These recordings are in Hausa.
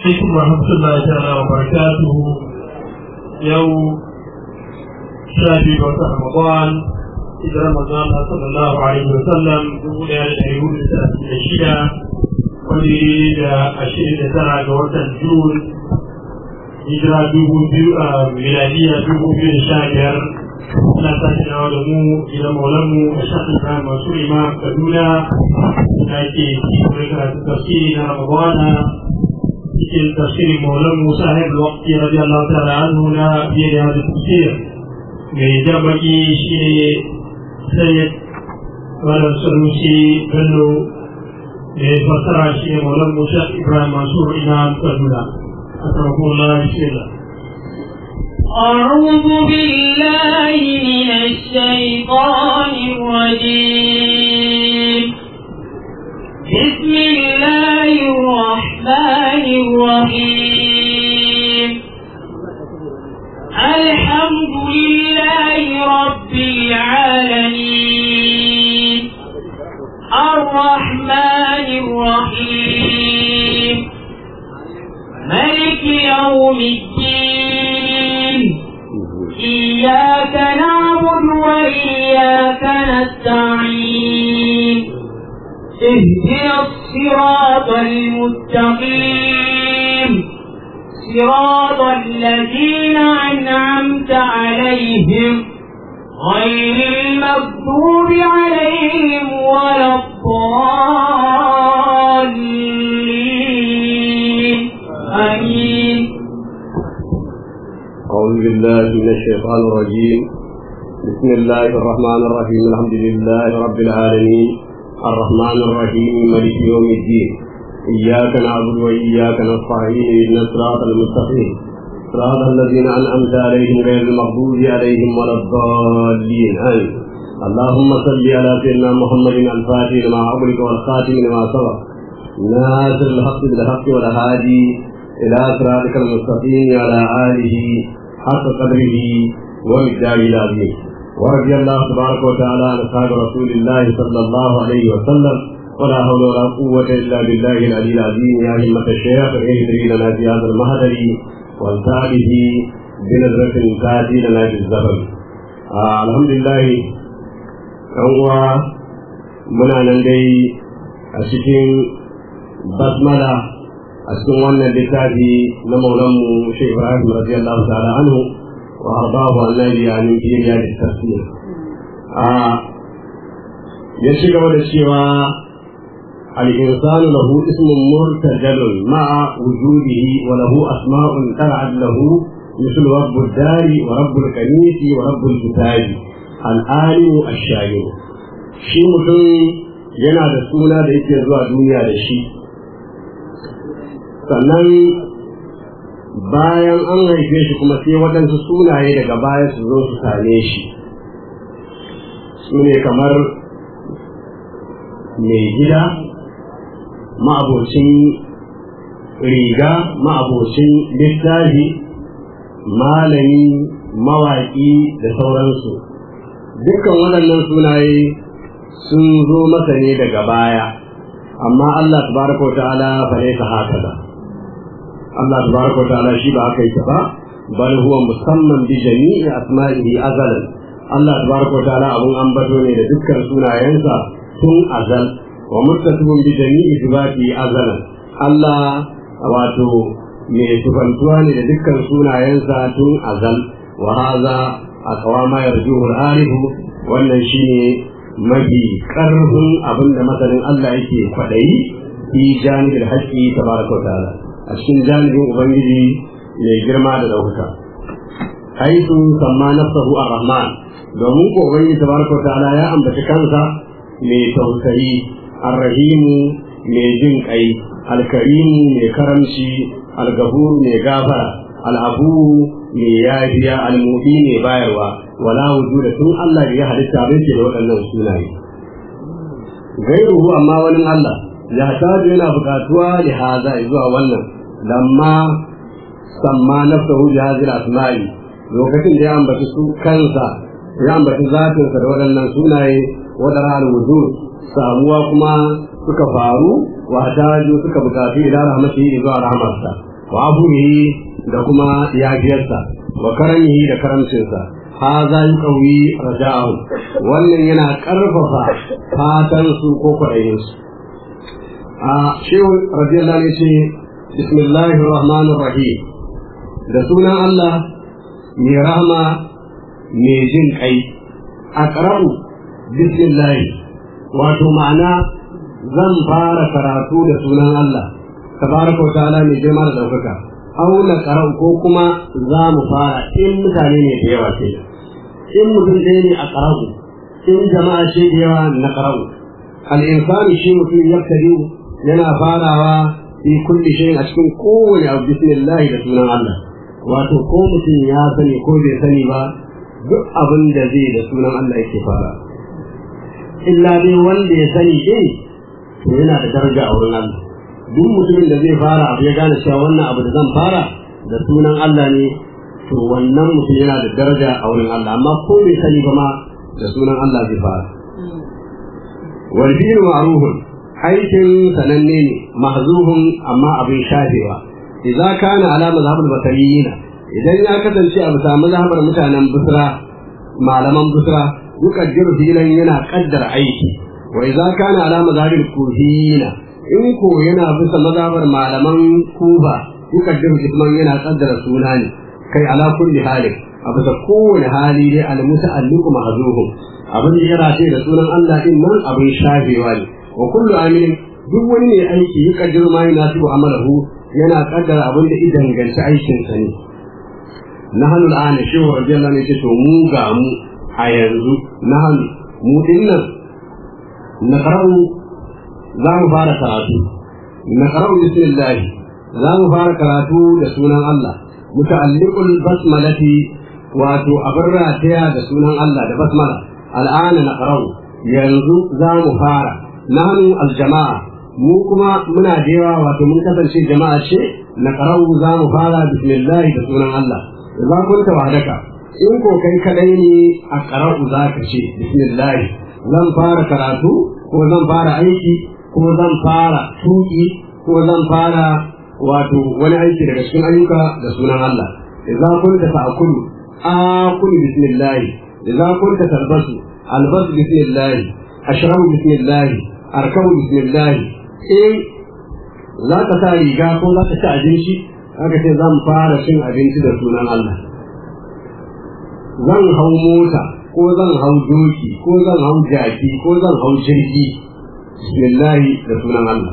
alaikum wa rahmatullahi ta'ala wa barakatuhu yau sha biyu ga watan Ramadan hijirar manzon Allah sallallahu alaihi wa sallam dubu ɗaya da ɗari hudu da talatin da shida wani da ashirin da tara ga watan Jun hijira dubu biyu a miladiya dubu biyu da sha biyar ana sake dawo da mu gidan maulanmu a shafin kayan masu imam Kaduna da ke cikin karatun tafsiri na Ramadana cikin tafsirin maulan Musa Haib Wakti radiyallahu ta'ala anhu na biye da hadin tafsir mai jabaki shi ne Sayyid Malam Sanusi Bello mai fasara shi ne maulan Musa Ibrahim Mansur Imam Kaduna Akramakumullah bismillah أعوذ بالله من الشيطان الرجيم بسم الله الرحمن الرحيم الحمد لله رب العالمين الرحمن الرحيم ملك يوم الدين إياك نعبد وإياك نستعين اهدنا الصراط المستقيم صراط الذين أنعمت عليهم غير المغضوب عليهم ولا الضالين آمين أعوذ بالله من الشيطان الرجيم بسم الله الرحمن الرحيم الحمد لله رب العالمين الرحمن الرحيم مالك يوم الدين إياك نعبد وإياك نستعين إن الصراط المستقيم صراط الذين أنعمت عليهم غير المغضوب عليهم ولا الضالين آمين اللهم صل على سيدنا محمد الفاتح لما أغلق والخاتم لما سبق ناصر الحق بالحق والهادي إلى صراطك المستقيم على آله حق قدره ومقداره العظيم ورضي الله تبارك وتعالى عن أصحاب رسول الله صلى الله عليه وسلم ولا حول ولا قوة إلا بالله العلي العظيم يا همة الشيخ اهدري لنا في هذا المهدر وانتعبه بنظرة تأتي لنا بالزبن آه الحمد لله هو muna nan dai a cikin basmala a cikin wannan littafi na maulanmu shi ibrahim radiyallahu ta'ala anhu wa ardahu annabi yani fi riyadit tafsir a ya ci gaba da cewa الإنسان له اسم مرتجل مع وجوده وله أسماء تبعت له مثل رب الدار ورب الكنيس ورب الكتاب العالم الشاعر shi mutum yana da suna da yake zuwa duniya da shi sannan bayan an haife shi kuma sai waɗansu sunaye daga baya su zo su same shi su ne kamar mai gida ma'abocin riga ma'abocin littafi malami mawaƙi da sauransu dukkan waɗannan sunaye sun zo masa ne daga baya amma Allah tabaraka wa ta'ala fa laysa hakaza Allah tabaraka wa ta'ala shi ba haka yake ba bal huwa musamman bi jami'i asma'ihi azalan Allah tabaraka wa ta'ala abun ambato ne da dukkan sunayensa tun azal wa muttasifun bi jami'i sifati azalan Allah wato mai tufantuwa ne da dukkan sunayensa tun azal wa hadha aqwama yarjuhu al-arifu wannan shine mafi ƙarfin abin da masanin Allah yake kwaɗayi fi janibin haƙƙi ta baraka wa ta'ala a cikin janibin Ubangiji mai girma da ɗaukaka. Haisu samma nafsahu ar-Rahman domin ko Ubangiji ta baraka wa ta'ala ya ambaci kansa mai tausayi ar-Rahimu mai jin ƙai al-Karimu mai karamci al-Gafuru mai gafara al-Abu mai yafiya al-Mubi mai bayarwa wala wujuda tun Allah ya halitta bai ce da waɗannan sunaye gairuhu amma wani Allah ya taju yana buƙatuwa da haza zuwa wannan lamma samma nafsahu bi hadhihi asma'i lokacin da ya ambaci su kansa ya ambaci zatinsa da waɗannan sunaye wadara al-wujud samuwa kuma suka faru wa taju suka buƙatu ila rahmatihi zuwa rahmarsa wa abuhi da kuma yafiyarsa wa karamihi da karamcinsa haza yuqawi raja'ahu wannan yana karfafa fatan su ko kwaɗayin su a shehu radiyallahu anhu ce bismillahir rahmanir rahim da sunan Allah mai rahama mai jin kai aqra'u bismillah wato ma'ana zan fara karatu da sunan Allah tabaraka wa ta'ala mai girma da daukaka auna karau ko kuma za mu fara in mutane ne da yawa ce in mutum ɗaya ne a karau in jama'a ce da yawa na karau al-insani shi mutum yaktari yana farawa fi kulli shay a cikin kowane abu bismillah da sunan Allah wato ko mutum ya sani ko bai sani ba duk abin da zai da sunan Allah yake fara illa dai wanda ya sani din to yana da daraja a wurin Allah duk mutumin da zai fara abu ya gane cewa wannan abu da zan fara da sunan Allah ne to wannan mutum yana da daraja a wurin Allah amma ko bai sani ba ma da sunan Allah zai fara wal fi'lu ma'rufun aikin sananne ne mahzuhun amma abin shafewa idza kana ala mazhabul basariyina idan ya kasance a bisa mazhabar mutanen busra malaman busra yukaddiru filan yana kaddara aiki wa idza kana ala mazhabil kufiyina in ko yana bisa mazhabar malaman kuba yukaddiru isman yana kaddara suna ne kai ala kulli halin a bisa kowane hali dai al muta'alliqu mahzuhum abin da ya race da sunan Allah din nan abin shafewa ne wa kullu amilin duk wani mai aiki yukaddiru ma yunasibu amalahu yana kaddara abin da idan ganci aikin sa ne nahnu al'ana shehu radiyallahu anhu to mu ga mu a yanzu nahnu mu dinnan na karau za mu fara karatu na karau bismillah za mu fara karatu da sunan Allah muta'alliqul basmalati wato abin rataya da sunan Allah da basmala al'ana na karau yanzu za mu fara nahnu aljama'a mu kuma muna da yawa wato mun kasance jama'a ce na karau za mu fara bismillah da sunan Allah za kunta wahdaka in ko kai kadai ne a karau za ka ce bismillah zan fara karatu ko zan fara aiki ko zan fara tuki ko zan fara wato wani aiki daga cikin ayyuka da sunan Allah idza kunta ta'kulu akulu bismillah idza kunta talbasu albasu bismillah ashrabu bismillah arkabu bismillah in za ka sa riga ko za ka ci abinci aka ce zan fara cin abinci da sunan Allah zan hau mota ko zan hau doki ko zan hau jaki ko zan hau jirgi bismillahi da sunan Allah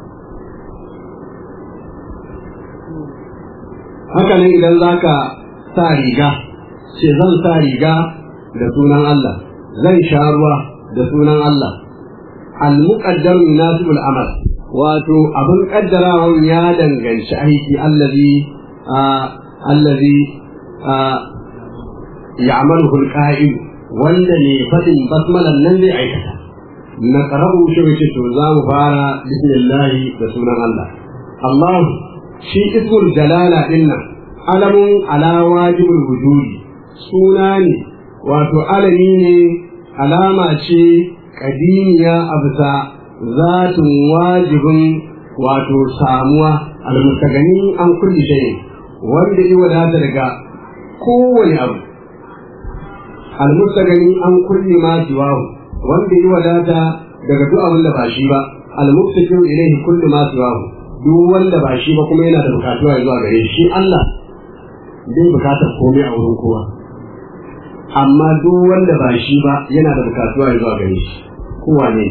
haka nan idan za ka sa riga ce zan sa riga da sunan Allah zan sha ruwa da sunan Allah al-muqaddar yunasibul amal wato abin kaddarawa ya danganci aiki allazi allazi ya'maluhu al-qa'im wanda ne fadin basmalan nan zai aikata na karabu shi wace to za mu fara bismillah da sunan Allah Allah shi ismul jalala dinnan alamun ala wajibul wujudi suna ne wato alami ne alama ce kadimiya a bisa zatin wajibin wato samuwa almustagani an kulli shay wanda ya wadata daga kowane abu almustagani an kulli ma siwahu wanda ya wadata daga duk abin da ba shi ba almuftakiru ilaihi kulli ma siwahu duk wanda ba shi ba kuma yana da bukatuwa zuwa gare shi Allah bai bukatar komai a wurin kowa amma duk wanda ba shi ba yana da bukatuwa zuwa gare shi kowa ne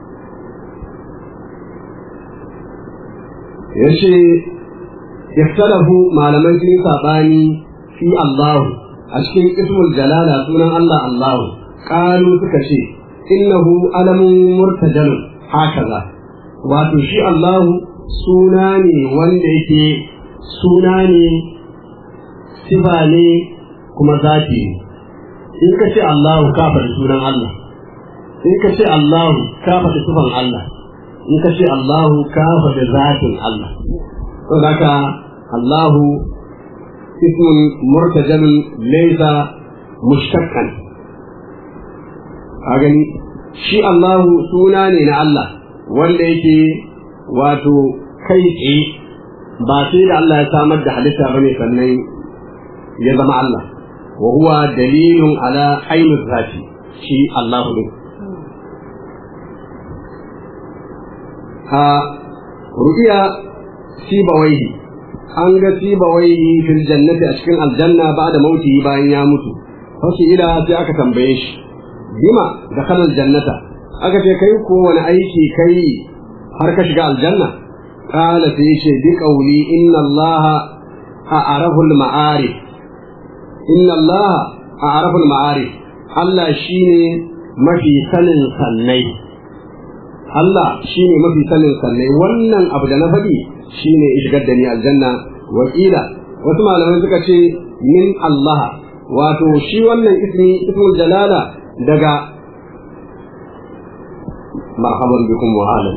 ya ce yaktalafu malamai sun saɓani fi Allahu a cikin ismul jalala sunan Allah Allahu ƙalu suka ce innahu alamun murtajalun hakaza wato shi Allahu suna ne wanda yake suna ne sifa ne kuma zati ne in ka ce Allahu ka faɗi sunan Allah in ka ce Allahu ka faɗi sifan Allah in ka ce Allahu ka faɗi zatin Allah to haka Allahu ismun murtajalun laysa mushtaqqan a gani shi Allahu suna ne na Allah wanda yake wato kai tsaye ba sai da Allah ya samar da halitta bane sannan ya zama Allah wa huwa dalilun ala ainul zati shi Allah din ha ru'iya sibawaihi an ga sibawaihi fil jannati a cikin aljanna ba da mauti bayan ya mutu fasu ila sai aka tambaye shi bima da kalal jannata aka ce kai ko wani aiki kai har ka shiga aljanna qala sai yace bi qawli inna allaha a'rafu al-ma'arif inna allaha a'rafu al-ma'arif Allah shine mafi sanin sannai Allah shine mafi sanin sannai wannan abu da na faɗi shine shigar da ni aljanna wakila wasu malamai suka ce min Allah wato shi wannan ismi ismul jalala daga marhaban bikum wa alam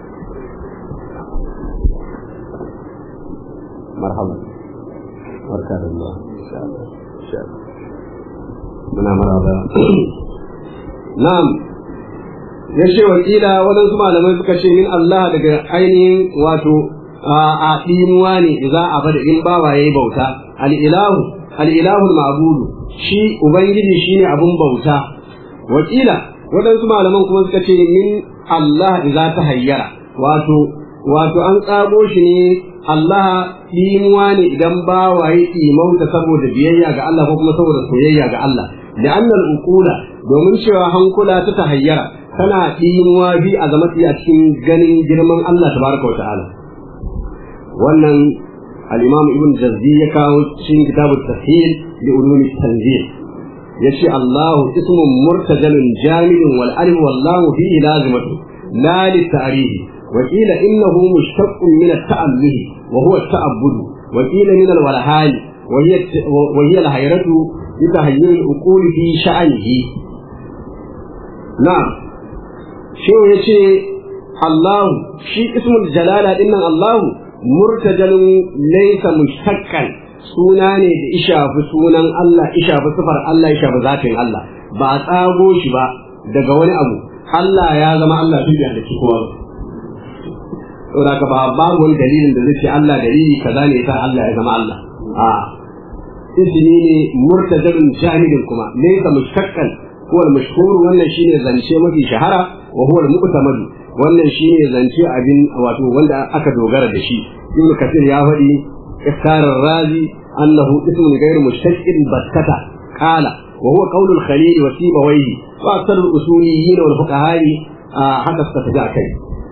marhaban barka da Allah insha Allah insha Allah muna maraba na'am ya ce wakila waɗansu malamai suka ce min Allah daga ainihin wato a ɗimuwa ne za a bada in bawa ya yi bauta al'ilahu al'ilahu ma'budu shi ubangiji shine abun bauta wakila waɗansu malaman kuma suka ce min Allah za ta hayyara wato wato an tsago shi ne Allah ɗimuwa ne idan bawa ya ɗimauta saboda biyayya ga Allah ko kuma saboda soyayya ga Allah da annal uqula domin cewa hankula ta tahayyara tana ɗimuwa bi a zama a cikin ganin girman Allah tabaraka wa ta'ala wannan al-imam ibn jazzi ya kawo cikin kitabut tafsir li ulumi tanzil yace Allah ismun murtajalun jamidun wal alif wallahu fihi lazimatu la li ta'rihi wa qila innahu mushtaqqun min at-ta'alluh wa huwa at-ta'abbud wa qila min al-walhali wa hiya wa hiya al-hayratu bi tahayyul al-uqul fi sha'nihi na'am shi yace Allah shi ismul jalala dinnan Allah murtajalun laysa mushtaqqan suna ne da ishafi sunan Allah ishafi sifar Allah ishafi zatin Allah ba a tsago shi ba daga wani abu Allah ya zama Allah tun da halitta kowa saboda ka ba babu wani dalilin da zai ce Allah dalili kaza ne yasa Allah ya zama Allah a ismi ne murtajalun jahilin kuma laysa mushtaqqan huwa al-mashhur wannan shine zance mafi shahara wa huwa al-mu'tamad wannan shine zance abin wato wanda aka dogara da shi ibn kasir ya faɗi ikhtar razi annahu ismun ghayr mushtaqin battata qala wa huwa qawl al-khalil wa sibawayhi wa akthar al-usuliyyin wal fuqaha haka suka tafi akai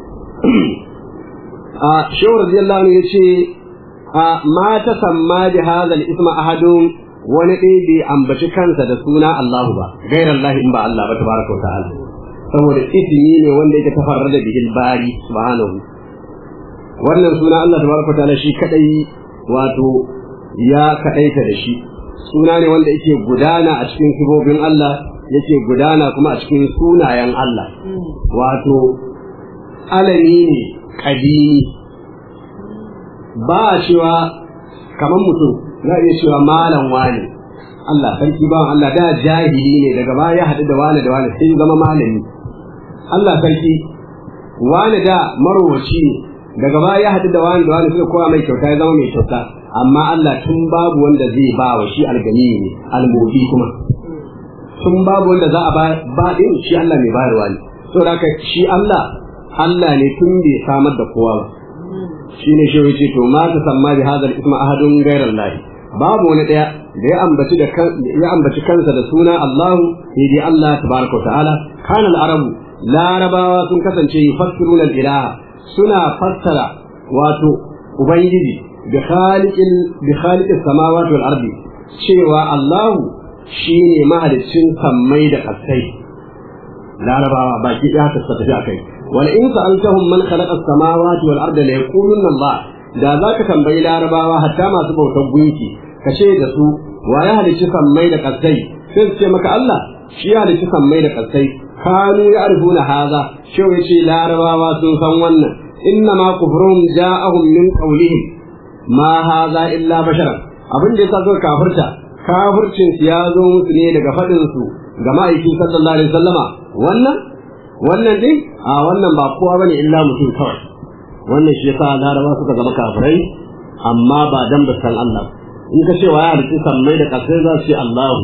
a shehu radiyallahu anhu yace ma tasamma bi hadha al-ism ahadun wani ɗaya bai ambaci kansa da suna Allahu ba gairar Allah in ba Allah ba tabaraka wa ta'ala saboda ismi ne wanda yake tafarra da bihil bari subhanahu wannan suna Allah tabaraka ta'ala shi kadai wato ya kadaita da shi suna ne wanda yake gudana a cikin sifofin Allah yake gudana kuma a cikin sunayen Allah wato alami ne kadimi ba a cewa kamar mutum za a iya cewa malam wani Allah sarki bawan Allah da jahili ne daga baya ya haɗu da wani da wani sai zama malami Allah sarki wani da marowaci ne daga baya ya haɗu da wani da wani suka kowa mai kyauta ya zama mai kyauta amma Allah tun babu wanda zai ba wa shi algani ne almobi kuma tun babu wanda za a ba din shi Allah mai bayarwa ne saboda haka shi Allah Allah ne tun bai samar da kowa ba shi ne shi ce to ma ta samma bi hadal isma ahadun ghairar lahi babu wani daya da ya ambaci da ya ambaci kansa da suna Allahu sai dai Allah tabaraka wa ta'ala kana al-arabu larabawa sun kasance yufassiruna al-ilaha suna fassara wato ubangiji bi khaliqil bi khaliqis samawati wal ardi cewa Allahu shine mahaliccin sammai da kasai larabawa baki ɗaya ta tafi akai wal in sa'altahum man khalaqa as-samawati wal arda la yaquluna Allah da zaka tambayi larabawa hatta masu bautar gunki ka ce da su wa ya halicci sammai da kasai sai su ce maka Allah shi ya halicci sammai da kasai kanu ya'rifuna hadha shi yace larabawa sun san wannan inna ma kufruhum ja'ahum min qawlihim ma hadha illa basharan abin da yasa suka kafirta kafircin su ya zo musu ne daga fadin su ga ma'aikin sallallahu alaihi wasallama wannan wannan din a wannan ba kowa bane illa mutum kawai wannan shi yasa laraba suka zama kafirai amma ba dan ba san Allah in ka ce wa ya halitta sammai da kasai za su ce Allahu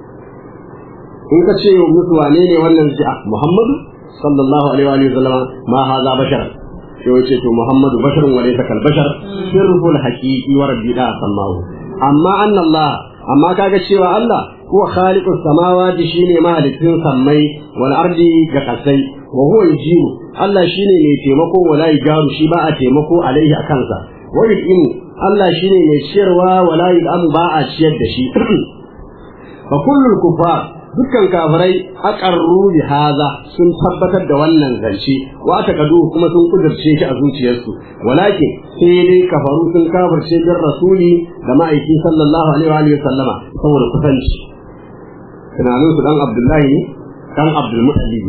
in ka ce musu wane ne wannan ji a Muhammadu sallallahu alaihi wa sallam ma haza bashar sai wace to Muhammadu basharun wa laysa kal bashar sirrul haqiqi wa rabbi da sallahu amma anna Allah amma kaga cewa Allah huwa khaliqus samawati shine mahalicin sammai wal ardi ga kasai wa huwa yujibu Allah shine mai taimako wala yajaru shi ba a taimako alaihi akansa wa yudimu Allah shine mai ciyarwa wala yudamu ba a ciyar da shi fa kullul kufar dukkan kafirai aqarru bi hadha sun tabbatar da wannan zance wa aka kadu kuma sun kudurce shi a zuciyarsu walakin sai dai kafaru sun kafirce bin rasuli da ma'aiki sallallahu alaihi wa sallama saboda kusanci tunanin su dan abdullahi dan abdul muttalib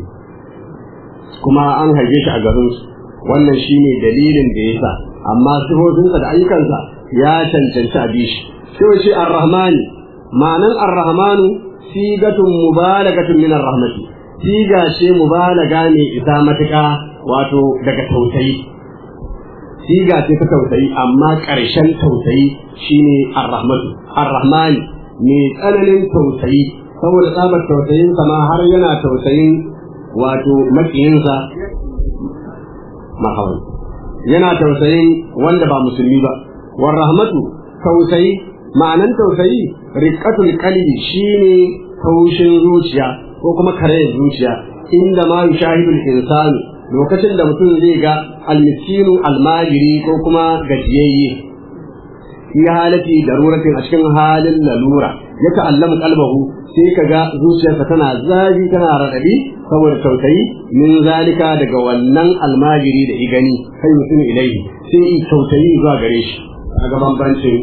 kuma an haife shi a garin su wannan shine dalilin da yasa amma sifofinsa da ayyukansa ya cancanci a bishi sai wace ar-rahmani ma'anan ar-rahmanu sigatun mubalagatun min ar-rahmati siga ce mubalaga ne isa matuƙa wato daga tausayi siga ce ta tausayi amma ƙarshen tausayi shine ar-rahmatu ar-rahmani mai tsananin tausayi saboda tsabar tausayinsa ma har yana tausayin wato makiyinsa marhaban yana tausayin wanda ba musulmi ba war rahmatu tausayi ma'anan tausayi riqatul qalbi shine taushin zuciya ko kuma karayar zuciya inda ma yushahidul insanu lokacin da mutum zai ga almiskinu almajiri ko kuma gajiyayye fi halati daruratin a cikin halin lalura ya ta'allamu qalbahu sai ka ga zuciyarsa tana zafi tana raɗaɗi saboda tausayi min zalika daga wannan almajiri da igani kai mutum ilaihi sai yi tausayi zuwa gare shi daga bambancin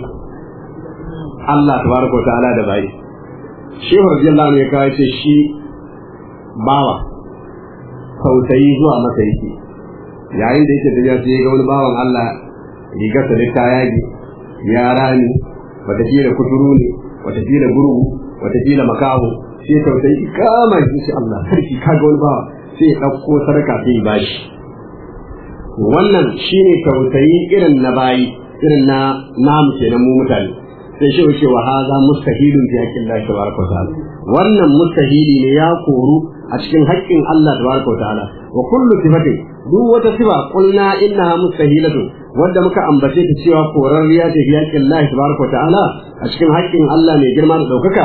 Allah tabaraka wa ta'ala da bai shehu radiyallahu anhu ya kawo ce shi bawa tausayi zuwa masa yake yayin da yake tafiya sai ga wani bawan Allah rigarsa da ta yage ya rani wata kuturu ne wata gurgu watakila makaho sai tausayi kama shi shi Allah sarki kaga wani bawa sai ya ɗauko sadaka sai ya bashi wannan shine tausayi irin na bayi irin na namu kenan mu mutane sai shi wuce wa haza mustahilun fi haqqin Allah tabaraka wa ta'ala wannan mustahili ne ya koru a cikin haƙƙin Allah tabaraka wa ta'ala wa kullu sifatin duk wata sifa qulna innaha mustahilatun wanda muka ambace ta cewa korarriya ce fi haƙƙin Allah tabaraka wa ta'ala a cikin haƙƙin Allah mai girma da ɗaukaka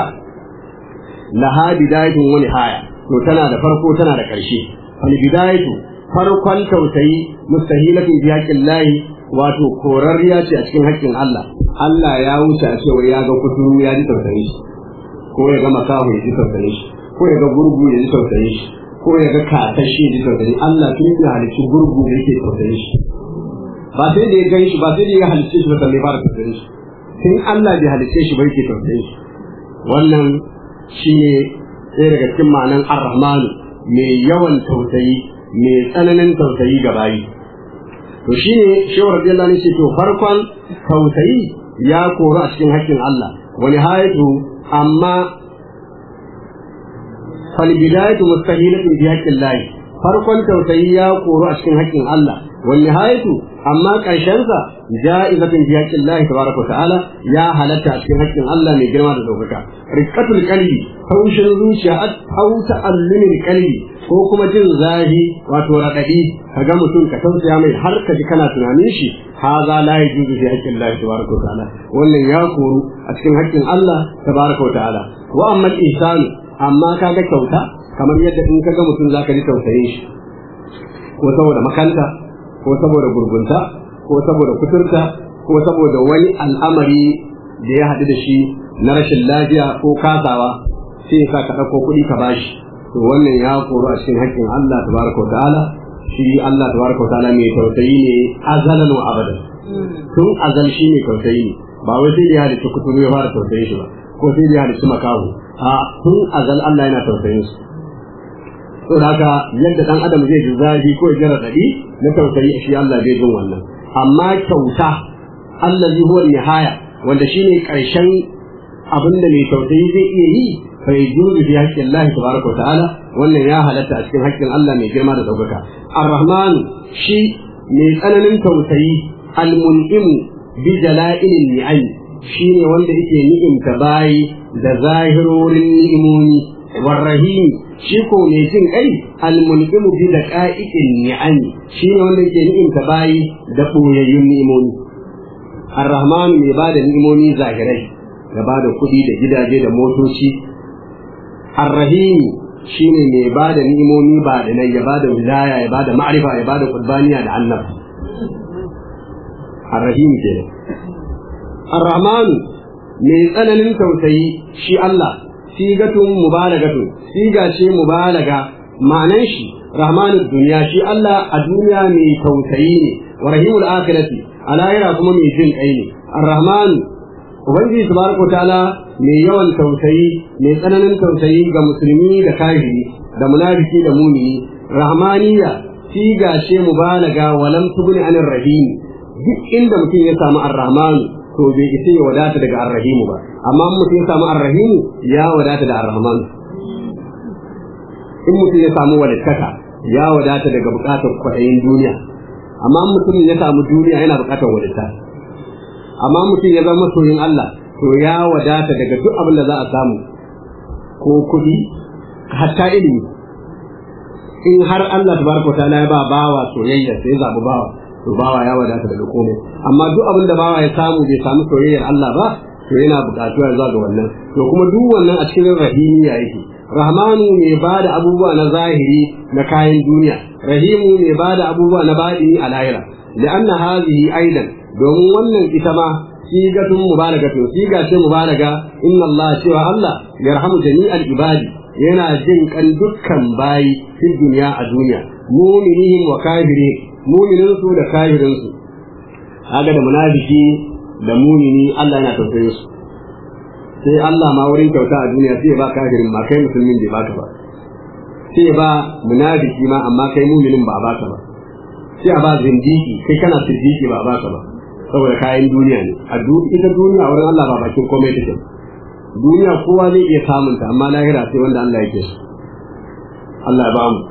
laha bidayatun wani haya to tana da farko tana da ƙarshe wani bidayatu farkon tausayi mustahilatun bi haqqin lahi wato korarriya ce a cikin haƙƙin Allah Allah ya wuce a cewa ya ga kuturu ya ji tausayi shi ko ya ga makahu ya ji tausayi shi ko ya ga gurgu ya ji tausayi shi ko ya ga katashi ya ji tausayi Allah tun da halicci gurgu da yake tausayi shi ba sai da ya gan shi ba sai da ya halicce shi ba sai ya fara tausayi shi tun Allah bai halicce shi ba yake tausayi shi wannan shi ne ɗaya daga cikin ma'anan ar-rahmanu mai yawan tausayi mai tsananin tausayi ga bayi to shi ne shehu radiyallahu anhu ce to farkon tausayi ya koru a cikin haƙƙin Allah wani hayatu amma fal bidayatu mustahilatun bi haqqin Allah farkon tausayi ya koru a cikin haƙƙin Allah wani hayatu amma ƙarshensa ja'izatun bi haqqin Allah tabaraka wa ta'ala ya halatta a cikin haƙƙin Allah mai girma da daukaka riqqatul qalbi haushin zuciya au ta'allumin qalbi ko kuma jin zahi wato radadi kaga mutum ka tausaya mai har ka ji kana tunanin shi haza la yajuzu fi haqqin Allah tabaraka wa ta'ala wannan ya koru a cikin haƙƙin Allah tabaraka wa ta'ala wa amma al-ihsan amma kaga kyauta kamar yadda in kaga mutum zaka ji tausayin shi ko saboda makanta ko saboda gurgunta ko saboda kuturta ko saboda wani al'amari da ya haɗu da shi na rashin lafiya ko kasawa sai ya sa ka ɗauko kuɗi ka bashi to wannan ya koro a cikin haƙƙin Allah tabaraka wa ta'ala shi Allah tabaraka wa ta'ala mai tausayi ne azalan wa abadan tun azal shi ne tausayi ne ba wai sai da ya halicci kuturu ya fara tausayin shi ba ko sai da ya halicci makahu a tun azal Allah yana tausayin su to haka yadda dan adam zai ji zafi ko ya jira dadi na tausayi shi Allah zai jin wannan amma kyauta allazi huwa nihaya wanda shine karshen abin da mai tausayi zai iya yi fa yajuzu fi haqqi Allah tabaraka wa ta'ala wannan ya halatta a cikin haƙƙin Allah mai girma da daukaka ar-rahman shi mai tsananin tausayi al-mun'im bi jala'ilin ni'am shine wanda yake ni'imta bayi da zahirorin ni'imomi warrahim shi ko mai jin kai almunqimu bi daqa'iqin ni'am shine wanda yake ni'imta bayi da boyayyun ni'imomi arrahman mai bada ni'imomi zahirai ya bada kuɗi da gidaje da motoci arrahim shine mai bada ni'imomi ba da nan ya bada wilaya ya bada ma'rifa ya bada qurbaniya da annabi arrahim kenan arrahman mai tsananin tausayi shi Allah sigatun mubalagatun siga ce mubalaga ma'anan shi rahmanud duniya shi Allah a duniya mai tausayi ne wa rahimul akhirati a lahira kuma mai jin kai ne arrahman ubangiji tabaraka ta'ala mai yawan tausayi mai tsananin tausayi ga musulmi da kafiri da munafiki da mumini rahmaniya siga ce mubalaga walam tugni anir rahim duk inda mutum ya samu arrahman to bai isa ya wadata daga arrahimu ba amma mutum ya samu arrahimu ya wadata da arrahman in mutum ya samu walittaka ya wadata daga bukatar kwaɗayin duniya amma mutum ya samu duniya yana bukatar walitta amma mutum ya zama soyin Allah to ya wadata daga duk abin da za a samu ko kuɗi hatta ilimi in har Allah tabaraka wa ta'ala ya ba bawa soyayya sai zabi bawa to bawa ya wadata daga komai amma duk abin da bawa ya samu bai samu soyayyar Allah ba to yana buƙatuwa zuwa ga wannan to kuma duk wannan a cikin rahimiya yake rahmanu mai bada abubuwa na zahiri na kayan duniya rahimu mai bada abubuwa na baɗini a lahira li'anna hadhihi aidan domin wannan ita ma sigatun mubalagatu siga ce mubalaga inna Allah cewa Allah yarhamu jami'al ibadi yana jin kan dukkan bayi fil duniya a duniya mu'minihim wa kafirihim mumininsu da kafirinsu haka da munafiki da mumini Allah yana tausayin su sai Allah ma wurin kyauta a duniya sai ba kafirin ma kai musulmin bai baka ba sai ba munafiki ma amma kai muminin ba a baka ba sai a ba zindiki kai kana siddiqi ba a baka ba saboda kayan duniya ne a ita duniya wurin Allah ba bakin komai take duniya kowa zai iya samunta amma lahira sai wanda Allah yake so Allah ya ba mu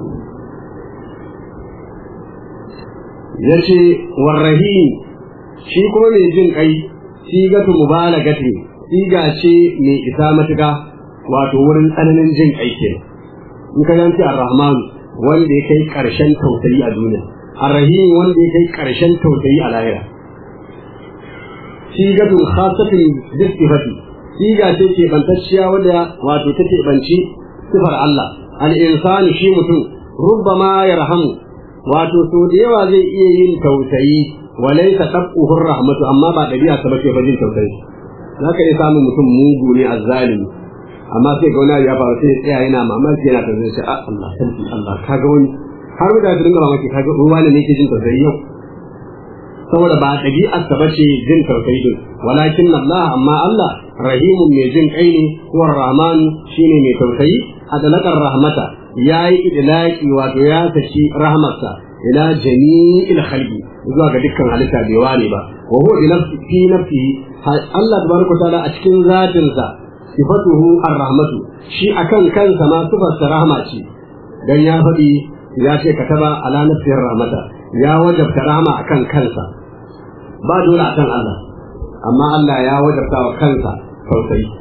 ya ce warrahim shi kuma mai jin kai sigatu mubalagati siga ce mai isa matuka wato wurin tsananin jin kai ke in ka yanci ar-rahman wanda ya kai karshen tausayi a duniya ar-rahim wanda ya kai karshen tausayi a lahira sigatu khasatun bisifati siga ce ke bantacciya wadda wato take banci sifar Allah al-insani shi mutum rubbama yarhamu wato so da yawa zai iya yin tausayi walai ta tabbuhur rahmatu amma ba dabi'a ta bace ba jin tausayi zaka iya samun mutum mugu ne azzalimi amma sai ga wani ya faru sai tsaya yana mamaki yana tausayi sai Allah sarki Allah kaga wani har mutane su dinga mamaki kaga ruwa ne yake jin tausayi yau saboda ba dabi'ar ta bace jin tausayi din walakin Allah amma Allah rahimun mai jin kai ne huwa rahman shine mai tausayi adalakar rahmata ya yi idlaki wato ya saki rahmarsa ila jami'il khalqi zuwa ga dukkan halitta bai ware ba wa huwa bi nafsi fi nafsihi Allah tabaraka taala a cikin zatin sa sifatuhu ar-rahmatu shi akan kansa ma sifar sa rahma ce dan ya faɗi ya ce kataba ala nafsir rahmata ya wajabta rahma akan kansa ba dole akan Allah amma Allah ya wajabta wa kansa tausayi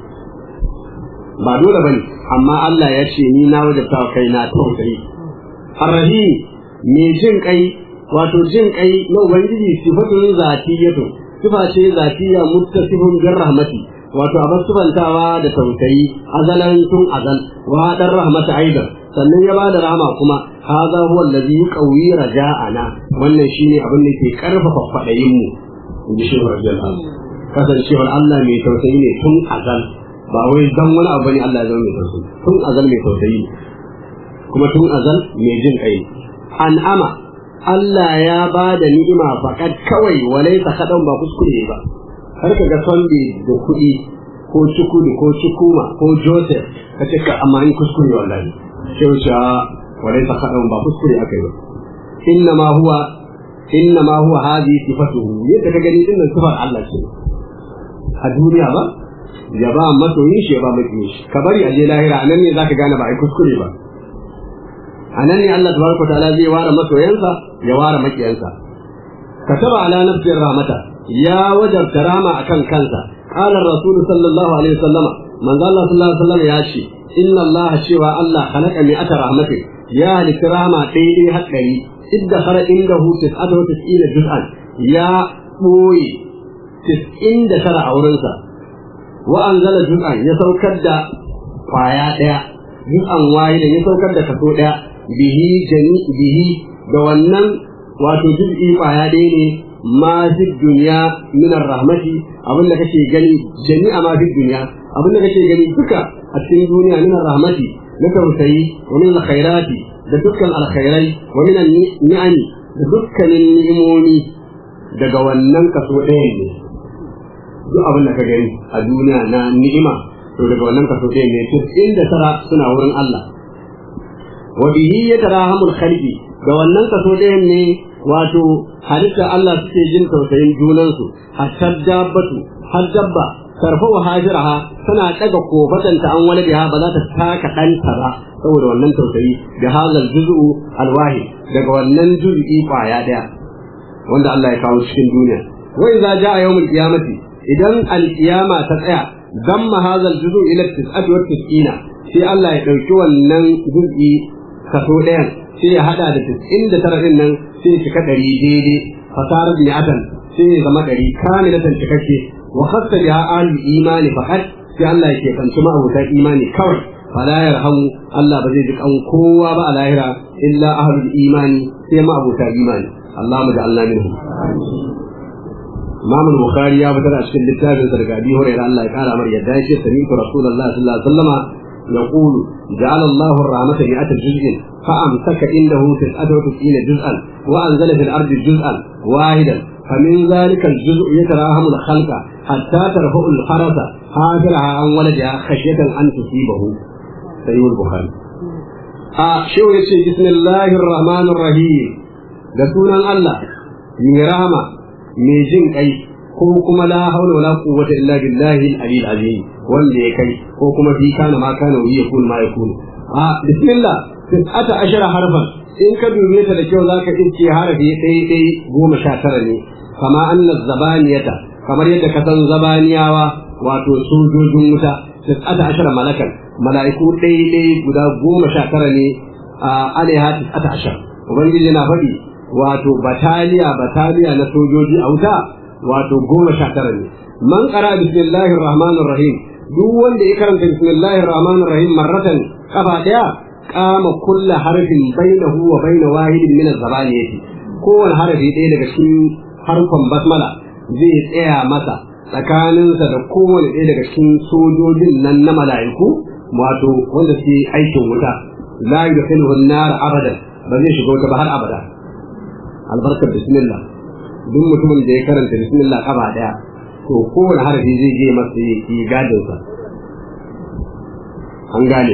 ba dole bane amma Allah ya ce ni na wajabta wa kaina tausayi arrahim me jin kai wato jin kai na ubangiji sifatun zatiyatu sifa ce zatiya muttasifun bir rahmati wato a sufantawa da tausayi azalan tun azal wa dan rahmata aidan sannan ya bada rahama kuma hadha huwa allazi yuqawi raja'ana wannan shine abin da ke karfafa fadayin mu inji shi radiyallahu kasancewar Allah mai tausayi ne tun azal ba wai dan wani abu ne Allah ya zama mai tausayi tun azal mai tausayi kuma tun azal mai jin kai an'ama Allah ya ba da ni'ima fakat kawai walai ta kadan ba kuskure ba har ka ga Sunday da kuɗi ko cikudi ko cikuma ko Joseph ka ce ka amma in kuskure wallahi sai wuce walai ta kadan ba kuskure aka yi ba inna ma huwa inna ma huwa hadi sifatuhu yadda ka gani dinnan sifar Allah ce a duniya ba ya ba masoyin shi ya ba makiyin shi ka bari a je lahira anan ne zaka gane ba ai kuskure ba anan ne Allah tabaraka ta'ala zai ware masoyansa ya ware makiyansa kataba ala nafsir rahmata ya wajabta rama akan kansa qala rasul sallallahu alaihi wasallam manzo Allah sallallahu alaihi wasallam ya ce inna Allah cewa Allah khalaqa mi'ata rahmatin ya halitta rama daidai haɗari idda khara indahu tis'atu wa tis'ina juz'an ya ɓoye tis'in da tara a wurinsa wa anzala juz'an ya saukar da kwaya ɗaya juz'an wahida ya saukar da kaso ɗaya bihi jami bihi da wannan wato juz'i kwaya ɗaya ne ma fi duniya min rahmati abin da kake gani jami'a ma fi duniya abin da kake gani duka a cikin duniya min rahmati na tausayi wa min alkhairati da dukkan alkhairai wa min ni'ami da dukkanin ni'imomi daga wannan kaso ɗaya ne duk abin da ka gani a duniya na ni'ima to daga wannan kaso ɗaya ne tis'in da tara suna wurin Allah wa bihi yatarahamul khalqi da wannan kaso ɗaya ne wato halitta Allah suke jin tausayin junansu hatta dabbatu har dabba tarfa wa hajiraha tana daga kofatanta an wani biha ba za ta taka ɗanta ba saboda wannan tausayi da hazal juz'u alwahid daga wannan juz'i kwaya ɗaya wanda Allah ya kawo cikin duniya wa idza jaa yawmul qiyamati idan alqiyama ta tsaya damma hazal juz'u ila tis'ati wa tis'ina sai Allah ya dauki wannan juz'i kaso ɗayan sai ya hada da tis'in da tara din nan sai ya cika ɗari daidai fasarar mi'atan sai ya zama ɗari kamilatan cikakke wa khassa biha al imani faqat sai Allah ya ke kanci ma'abutan imani kawai fala yarhamu Allah ba zai ji kan kowa ba a lahira illa ahlul imani sai ma'abuta imani Allah mu ja'alna minhum Imam Bukhari ya fitar a cikin littafin sa daga Abi Hurairah Allah ya kara mar yadda yake sami Rasulullah sallallahu alaihi wasallama يقول جعل الله الرحمة مئة جزء فأمسك عنده تسعة وتسعين جزءا وأنزل في الأرض جزءا واحدا فمن ذلك الجزء يتراهم الخلق حتى ترفع الفرس حافرها عن ولدها خشية أن تصيبه سيد البخاري آه شو يسي بسم الله الرحمن الرحيم da sunan Allah mai rahama mai jin kai ko kuma la haula wala quwwata illa billahi al-aliyyil azim wanda ya kai ko kuma fi kana ma kana wa yakun ma yakun a bismillah tis'ata ashara harfan in ka dube ta da kyau zaka ce harafi ɗaya ɗaya goma sha tara ne kama anna zabaniyata kamar yadda ka san zabaniyawa wato sojojin wuta tis'ata ashara malakan mala'iku ɗaya ɗaya guda goma sha tara ne a alaiha tis'ata ashara ubangiji na faɗi wato bataliya bataliya na sojoji a wuta wato goma sha tara ne man qara bismillahir rahmanir rahim duk wanda ya karanta bismillahir rahmanir rahim marratan kafa daya kama kulla harfin bainahu wa baina wahidin min az-zabaniyati kowane harafi ɗaya daga cikin harfan basmala zai tsaya masa tsakaninsa da kowane ɗaya daga cikin sojojin nan na mala'iku wato wanda suke aikin wuta la yudkhiluhu an-nar abadan ba zai shiga wuta ba har abada albarkar bismillah duk mutumin da ya karanta bismillah kafa daya to kowane harafi zai je masa yi gadin sa an gane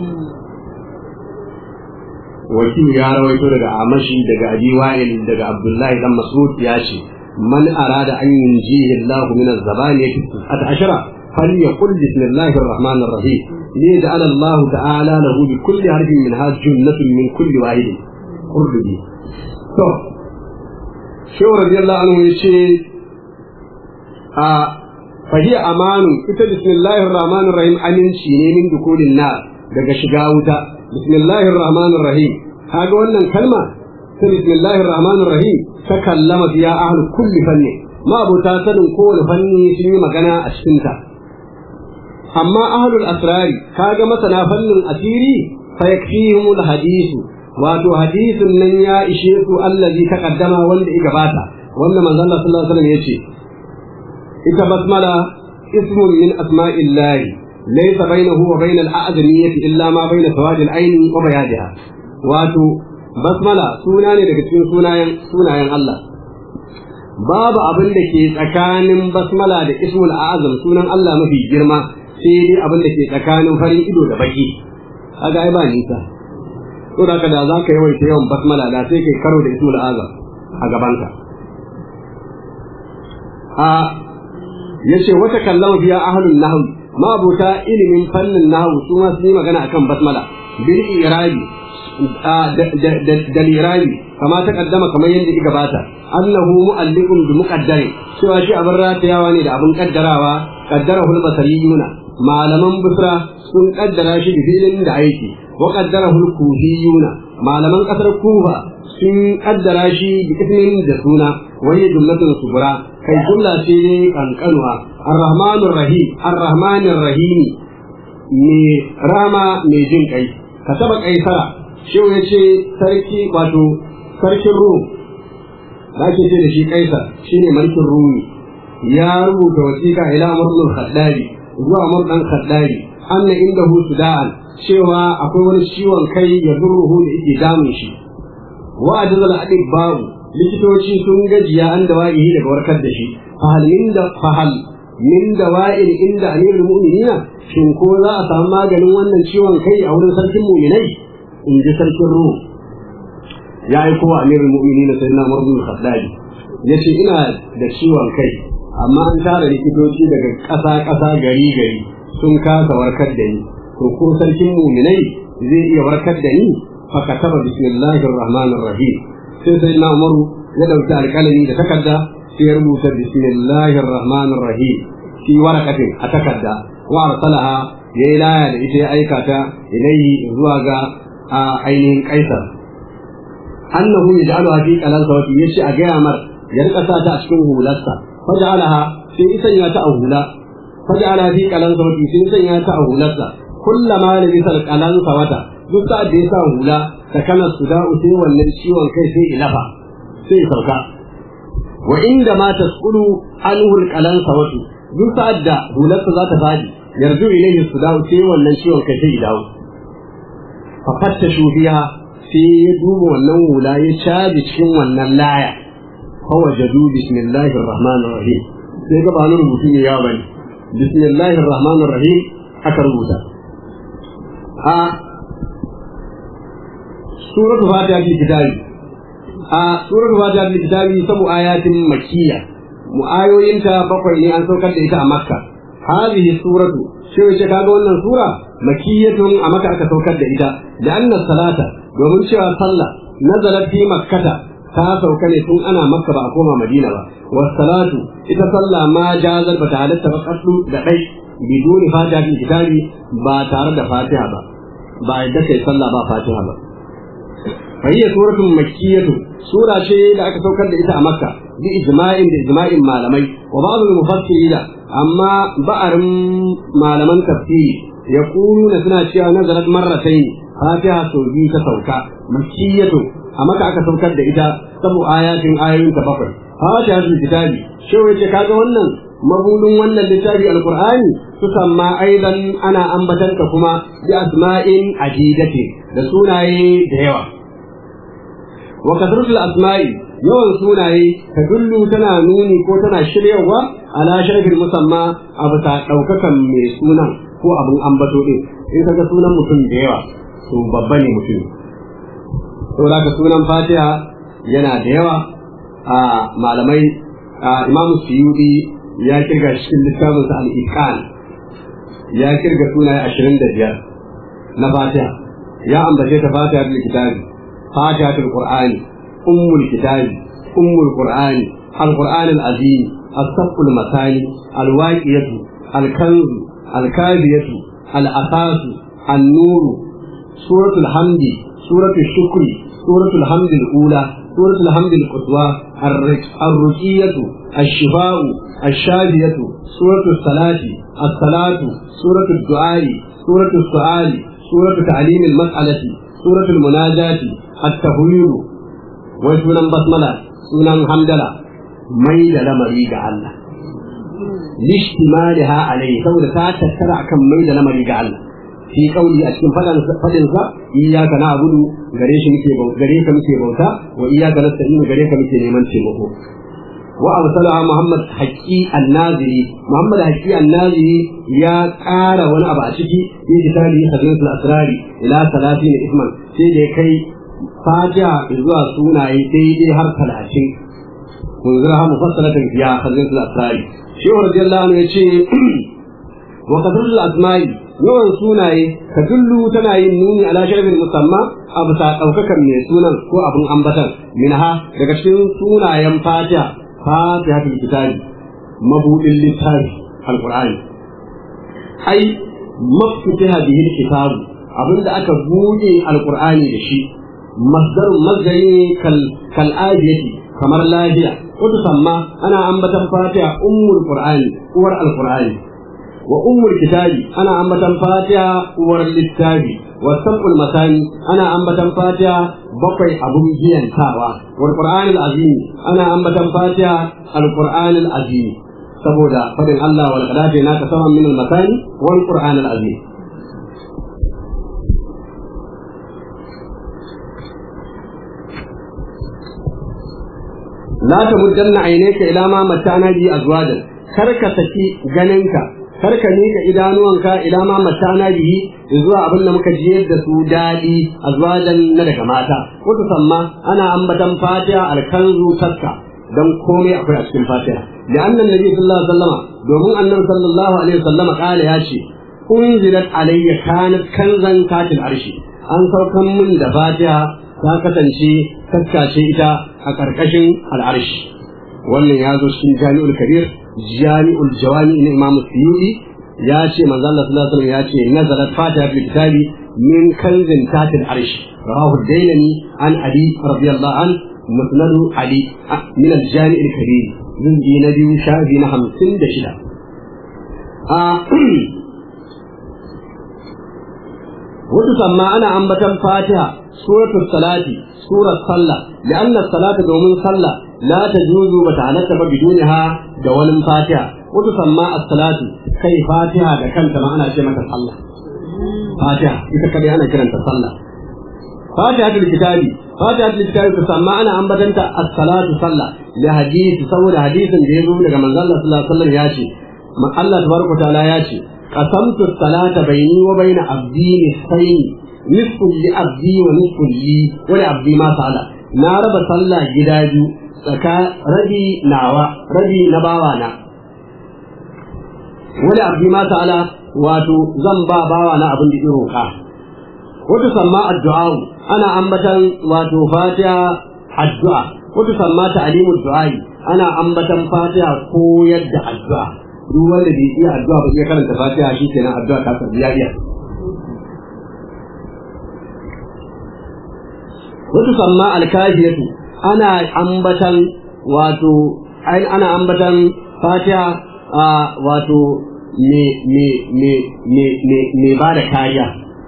wakil ya rawaito daga amashi daga abi wa'il daga abdullahi dan mas'ud ya ce man arada an yunjihi Allah min az-zabaniyati at ashara falyaqul bismillahir rahmanir rahim liyaj'al Allah ta'ala lahu bi kulli harfin min hadhihi jannatun min kulli wahidin qurbi to shehu radiyallahu anhu ya ce a fahiya amanu ita bismillahir rahmanir rahim aminci ne min dukulin na daga shiga wuta bismillahir rahmanir rahim kaga wannan kalma ta bismillahir rahmanir rahim ta kallama biya ahlu kulli fanni ma abota sanin kowane fanni sun yi magana a cikin ta amma ahlul asrari kaga masana fannin asiri fa yakfihimul hadisu wato hadisin nan ya ishe su allazi taqaddama wanda ya gabata wanda manzo Allah sallallahu alaihi wasallam yace ita basmala ismun min asma'illahi laysa bainahu wa bainal a'zamiyyati illa ma baina sawadil aini wa bayadiha wato basmala suna ne daga cikin sunayen sunayen Allah babu abin da ke tsakanin basmala da ismul a'zam sunan Allah mafi girma sai dai abin da ke tsakanin farin ido da baki kaga ai ba nisa to da da za ka yawaita yawan basmala da sai kai karo da ismul azam a gabanka a yace wata kallama biya ahlul nahw ma buta ilimin fannin nahw su ma sun yi magana akan basmala bil irabi da lirabi kama ta kaddama kamar yadda ya gabata annahu mu'alliqun bi muqaddari cewa shi abin ratayawa ne da abin kaddarawa kaddara hul basariyuna malaman busra sun kaddara shi da filin da aiki wa kaddara hul kufiyuna malaman kasar kufa sun kaddara shi da ismin da suna wani jumlatun subra kai jumla ce kankanuwa ar-rahmanur rahim ar-rahmanir rahimi me rama mai jin kai ka taba kaisara shi ya ce sarki wato sarkin rum da ake ce da shi kaisar shine mulkin rumi ya rubuta wasiƙa ila amrul khaddari zuwa amr dan khaddari anna indahu sudaan cewa akwai wani ciwon kai ya zurruhu da yake damun shi wa ajzal adib babu likitoci sun gajiya an da wa'ihi daga warkar da shi fahal min da fahal min da wa'il inda amirul mu'minina shin ko za a samu maganin wannan ciwon kai a wurin sarkin mu'minai in ji sarkin ruhu ya aiko wa amirul mu'minina sayyidina umar bin khattab yace ina da ciwon kai amma an tara likitoci daga ƙasa ƙasa gari gari sun kasa warkar da ni to ko sarkin mu'minai zai iya warkar da ni fa kataba bismillahir rahmanir rahim sai sayyidina umar ya dauki alƙalami da takarda sai ya rubuta bismillahir rahmanir rahim fi waraqatin a takarda wa arsalaha ya yi laya da ita ya aika ta ilayhi zuwa ga ainihin kaisar annahu yaj'aluha fi qalansa wa yace a gaya mar ya rika sa ta a cikin hularsa faj'alaha sai isan ya ta a hula faj'alaha fi qalansa wa sai isan ya ta a hularsa kullama da bisa qalansa wata duk sa'ad da ya sa hula ta kana suda'u sai wannan ciwon kai sai ilafa sai sauka wa inda ma tasqulu anhu alqalansa watu duk sa'ad da hularsa za ta fadi yarju ilayhi suda'u sai wannan ciwon kai sai dawo fa fattashu biha sai ya duba wannan hula ya caji cikin wannan laya fawajadu bismillahir rahmanir rahim sai ga ba nan rubutu ne ya bane bismillahir rahmanir rahim aka rubuta a suratul fatiha fi kitabi a suratul fatiha fi kitabi sabu ayatin makkiya mu ayoyinta bakwai ne an saukar da ita a makka hadhihi suratu sai wace kaga wannan sura makiyatun a maka aka saukar da ita da annas salata domin cewa sallah nazalat fi makkata ta sauka ne tun ana makka ba a koma madina ba was salatu ita sallah ma jazar ba ta halatta ba kasu da dai biduni fatiha fi kitabi ba tare da fatiha ba ba yadda kai sallah ba fatiha ba فهي سورة مكية سورة شيء da aka saukar da ita a Makka bi ijma'in da ijma'in malamai wa ba'd al-mufassirin amma ba'arin malaman tafsiri yaquluna suna cewa nazarat marratayn fatiha sau biyu ta sauka makkiyatu a Makka aka saukar da ita sabu ayatin ayoyin ta bakwai fatiha tul kitabi shi wace kaga wannan mabudin wannan littafi alqur'ani tusamma aidan ana ambatanta kuma bi asma'in adidati da sunaye da yawa wa kasratul asma'i yawan sunaye ta dullu tana nuni ko tana shiryawa ala sharafin musamma a bisa ɗaukakan mai sunan ko abin ambato din in kaga sunan mutum da yawa to babba ne mutum saboda ka sunan fatiha yana da yawa a malamai imamu suyudi ya kirga cikin littafinsa al-iqan ya kirga sunaye ashirin da biyar na fatiha ya ambace ta fatiha bil kitabi فاتحة القرآن أم الكتاب أم القرآن القرآن العظيم الصف المثاني الواقية الكنز الكاذية الأساس النور سورة الحمد سورة الشكر سورة الحمد الأولى سورة الحمد القصوى الرقية الشفاء الشافية سورة الصلاة الصلاة سورة الدعاء سورة السؤال سورة تعليم المسألة سورة المناجاة التهوير وسنن بسملة سنن حمدلة ميل لمري الله لاشتمالها عليه سوى تاتكر كم ميل لمري الله في قولي أتكن فلن فلنسا إياك نعبد غريش مكي بوتا غريك مكي بوتا وإياك نستعين غريك مكي نيمان تيمكو وأرسلها محمد حكي النازلي محمد حكي النازلي يا قال وانا أبا أشكي في كتابه خزينة الأسرار إلى ثلاثين إثما سيدي كي فاجع إذوا سونا يتيدي هر ثلاثين منذرها مفصلة فيها خزينة الأسرار شيخ رضي الله عنه يشي وقدر الأسماء yawan sunaye ka dullu tana yin nuni ala sharafin musamma a bisa ɗaukakan mai sunan ko abin ambatan minha daga cikin sunayen fatiha fatihatul kitabi mabudin littafi alqur'ani ai mafutiha bihi alkitab abinda aka buɗe alqur'ani da shi masdar mazgari kal kal ajiyati kamar lafiya wata samma ana ambatan fatiha ummul qur'ani uwar alqur'ani wa ummul kitabi ana ambatan fatiha uwar littafi wa sab'ul masani ana ambatan fatiha bakwai abun biyantawa wal qur'anil azim ana ambatan fatiha al qur'anil azim saboda fadin Allah wal qadati na kasaman min al masani wal qur'anil azim la tamuddanna aynaka ila ma matana bi azwajan kar ka saki ganinka kar ka miƙa idanuwanka ila ma matana bihi zuwa abin da muka jiyar da su daɗi azwajan na daga mata wata samma ana ambatan fatiha alkanzu taska dan komai akwai a cikin fatiha da annan nabi sallallahu alaihi wasallama domin annabi sallallahu alaihi wasallama kala ya ce unzilat alayya kanat kanzan katil arshi an saukan mun da fatiha ta kasance taska ce ita a ƙarƙashin al'arshi wannan ya zo cikin jami'ul kabir jami'ul jawami na imam suyuti ya ce manzo Allah sallallahu alaihi wasallam ya ce nazalat fatiha fil kitabi min kanzin tatil arsh rawahu dailani an ali radiyallahu an musnad ali min al jami'ul kabir zundi na biyu shafi na hamsin da shida a wata samma ana ambatan fatiha suratul salati surar sallah لأن الصلاة دومين صلى لا تجوز بتعنت بدونها دون فاتحة وتسمى الصلاة كي فاتحة كانت ما أنا شيء مثل صلى فاتحة إذا كان أنا كرنت صلى فاتحة الكتاب فاتحة الكتاب تسمى أنا أم بدنت الصلاة صلى لحديث صور حديث جيبه لك من الله صلى الله عليه وسلم ياشي الله تبارك وتعالى ياشي قسمت الصلاة بيني وبين عبدي نصفين نصف لعبدي ونصف لي ولعبدي ما سأل na raba sallah gida biyu tsaka rabi nawa rabi na bawa na wani abu ma ta'ala wato zan ba bawa na abin da ya roƙa wata samma addu'a ana ambatan wato fatiha addu'a wata samma ta'limu du'ai ana ambatan fatiha koyar da addu'a duk wanda bai iya addu'a ba iya karanta fatiha shi kenan addu'a ta karbi iya wata samma alkafiyatu ana ambatan wato ana ambatan fatiha wato me me me me me me ba da kariya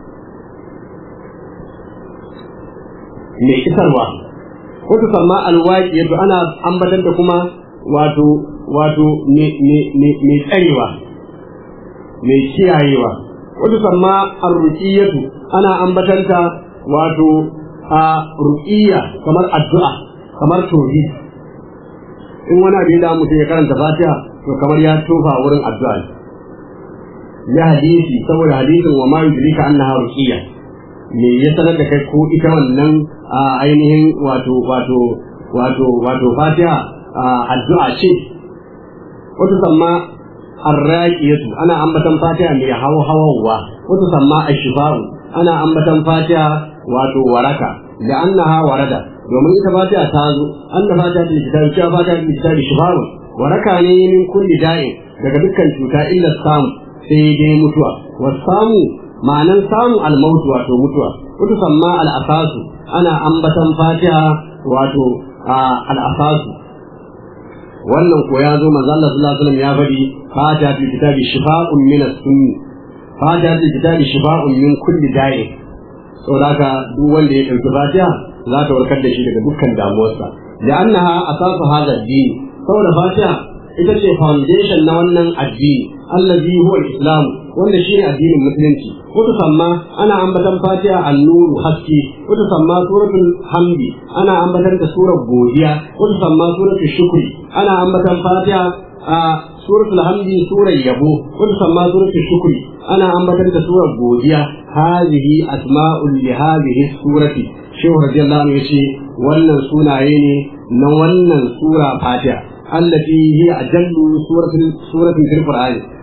me kisarwa wata samma alwaqiyatu ana ambatan da kuma wato wato me me me me tsarewa me kiyayewa wata samma arruqiyatu ana ambatanta wato a ruqiyya kamar addu'a kamar tauhid in wani abin da mutum ya karanta fatiha to kamar ya tofa wurin addu'a ya hadisi saboda hadisin wa ma yudrika annaha ruqiyya me ya sanar da kai ko ita wannan ainihin wato wato wato wato fatiha addu'a ce wata samma arraqiyatu ana ambatan fatiha mai hawa hawawa wata samma ashifa'u ana ambatan fatiha wato waraka da annaha warada domin ita fatiha ta zo anna fatiha ta kitabi cewa fatiha ta kitabi shifaru waraka ne min kulli da'in daga dukkan cuta illa samu sai dai mutuwa wasamu ma'anan samu almautu wato mutuwa wato samma al'asasu ana ambatan fatiha wato al'asasu wannan ko ya zo manzo Allah sallallahu alaihi wasallam ya faɗi fatiha ta kitabi shifa'un min as-sunni fatiha ta kitabi shifa'un min kulli da'in saboda haka duk wanda ya ɗauki fatiha za ta warkar da shi daga dukkan damuwarsa da annaha asasu hadha ad-din saboda fatiha ita ce foundation na wannan addini allazi huwa al-islam wanda shine addinin musulunci wata samma ana ambatan fatiha an-nuru haske wata samma suratul hamdi ana ambatan ta surar godiya wata samma suratul shukri ana ambatan fatiha a suratul hamdi surar yabo wata samma suratul shukri ana ambatan ta surar godiya hadhihi asma'ul li hadhihi surati shehu radiyallahu anhu yace wannan sunaye ne na wannan sura fatiha allati hiya ajallu suratin suratin fil qur'ani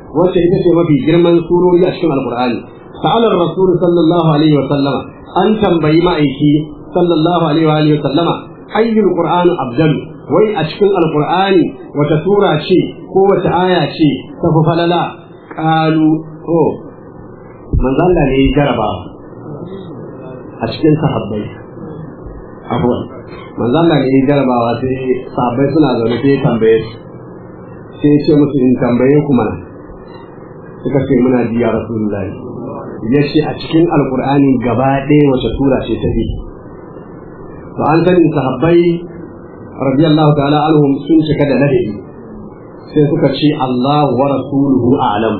wacce ita ce mafi girman surori a cikin alqur'ani sa'alar rasul sallallahu alaihi wa sallama an tambayi ma'aiki sallallahu alaihi wa sallama ayyul qur'anu abdal wai a cikin alqur'ani wata sura ce ko wata aya ce ta fi falala qalu to manzo Allah ne ya jaraba a cikin sahabbai afwan manzo Allah ne ya jarabawa sai sahabbai suna zaune sai ya tambaye su sai ya ce musu in tambaye ku mana suka ce muna ji ya rasulullahi ya ce a cikin alkur'ani gaba ɗaya wace sura ce ta fi to an sani sahabbai radiyallahu ta'ala anhum sun cika da ladabi sai suka ce Allah wa rasuluhu a'lam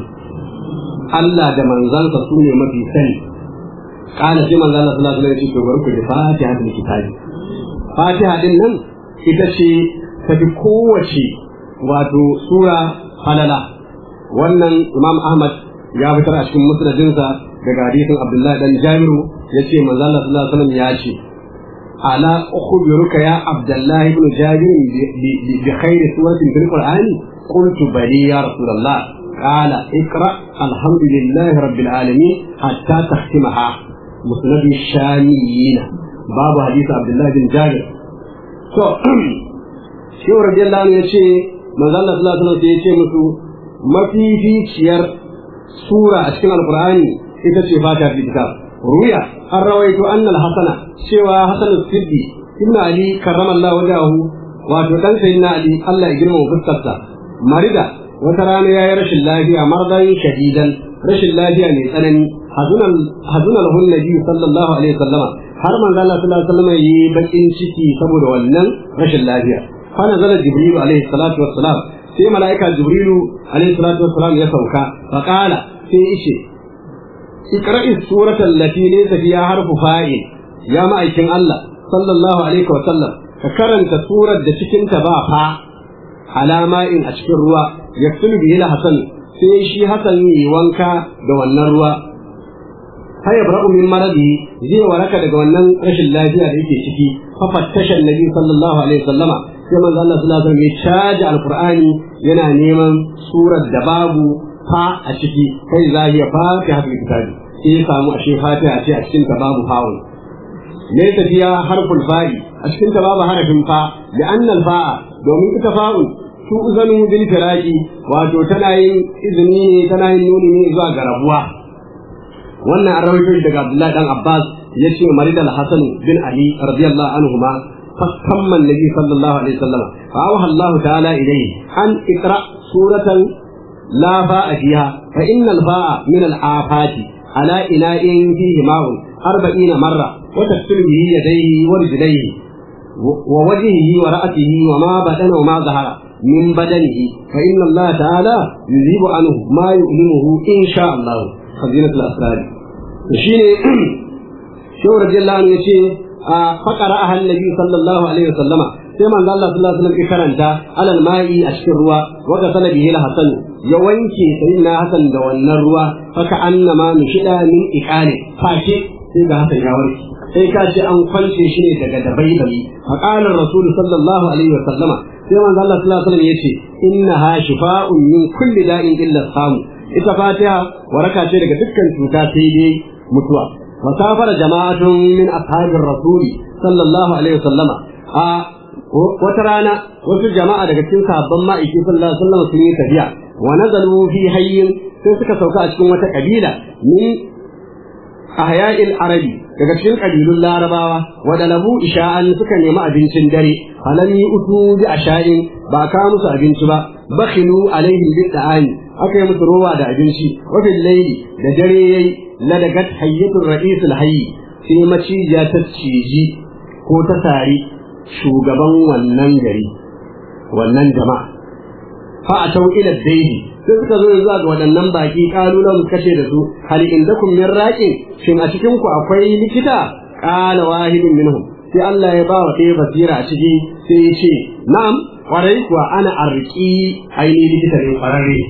Allah da manzansa su ne mafi sani kana sai manzon Allah sallallahu alaihi wasallam ya ce to bari ku ji fatiha da kitabi fatiha din nan ita ce ta fi kowace wato sura halala wannan imam ahmad ya fitar a cikin musnadinsa daga hadisin abdullahi dan jamiru ya ce manzo Allah sallallahu alaihi wasallam ya ce ala ukhbiruka ya abdullah ibn jabir bi khairi suratin fil qur'ani qultu bali ya rasulullah قال اقرا الحمد لله رب العالمين حتى تختمها مسند الشاميين باب حديث عبد الله بن جابر to shi radiyallahu anhu yace manzo Allah sallallahu alaihi wasallam yace musu mafificiyar sura a cikin alqur'ani ita ce fatiha fi kitab ruya an rawaito annal hasana cewa hasan siddi ibn ali karramallahu wajahu wato dan sayyidina ali Allah ya girmama fuskarsa marida wata rana yayi rashin lafiya mardan shadidan rashin lafiya mai tsanani hazunan hazunan lahu nabi sallallahu alaihi wasallama har manzo Allah sallallahu alaihi wasallam yi bakin ciki saboda wannan rashin lafiya fa nazala jibril alaihi salatu wassalam sai malaika jibril alaihi salatu wassalam ya sauka fa qala sai yace ikra'i surata allati laysa fiha harfu fa'il ya ma'aikin Allah sallallahu alaihi wasallam ka karanta surar da cikin ta ba fa alama'in a cikin ruwa yaktulu bihi hasan sai shi hasan yi wanka da wannan ruwa fa yabra'u min maradi zai waraka daga wannan rashin lafiya da yake ciki fa fattasha annabi sallallahu alaihi wasallama sai manzo Allah sallallahu alaihi wasallam ya caji alqur'ani yana neman surar da babu fa a ciki kai zahiya fatiha fil kitabi sai ya samu ashe fatiha ce a cikin ta babu fa'un ne tafiya harful fa'i a cikin ta babu harafin fa da annal fa'a domin ita fa'un su uzanu bil firaqi wato tana yin izini ne tana yin nuni ne zuwa ga rabuwa wannan an rawaito shi daga Abdullahi dan Abbas yace Marid al-Hasan bin Ali radiyallahu anhuma fakamma Nabi sallallahu alaihi wasallam fa awha Allah ta'ala ilayhi an iqra suratan la ba'a fiha fa inna al-ba'a min al-afati ala ina'in fihi ma'un 40 marra wa tafsir bihi yadayhi wa rijlayhi wa wajhihi wa ra'atihi wa ma badana wa ma zahara min badanihi fa inna Allah ta'ala yuzibu anhu ma yu'limuhu insha Allah khazinatul asrar shine shehu radiyallahu anhu yace a faqara ahal nabi sallallahu alaihi wasallama sai manzo Allah sallallahu alaihi wasallam ya karanta alal ma'i a cikin ruwa wa ga sanabihi la hasan ya wanke sayyidina hasan da wannan ruwa faka annama nushida min iqali fashe sai ga hasan ya warke sai ka ce an kwance shi ne daga dabaibayi faqala rasul sallallahu alaihi wasallama sai manzo Allah sallallahu alaihi wasallam yace innaha shifa'un min kulli da'in illa samu ita fatiha waraka ce daga dukkan cuta sai dai mutuwa wasafara jama'atun min ashabir rasuli sallallahu alaihi wasallama a wata rana wasu jama'a daga cikin sahabban ma'aiki sallallahu alaihi wasallam sun yi tafiya wa nazalu fi hayyin sai suka sauka a cikin wata kabila min ahya'il arabi daga cikin kabilun larabawa wa dalabu isha'an suka nemi abincin dare falam yi utu bi asha'in ba ka musu abinci ba bakhilu alaihim bi da'ani aka yi musu rowa da abinci wa fil layli da dare yayi ladagat hayyatul ra'is al hayy sai maciya ta ciji ko ta tari shugaban wannan gari wannan jama'a fa atau ila daidi sai suka zo zuwa ga waɗannan baki kalulan kace da su hal indakum min raqin shin a cikin ku akwai likita qala wahidun minhum sai Allah ya ba wa ɗaya basira a ciki sai ya ce na'am kwarai kuwa ana arki aini likita ne kwararre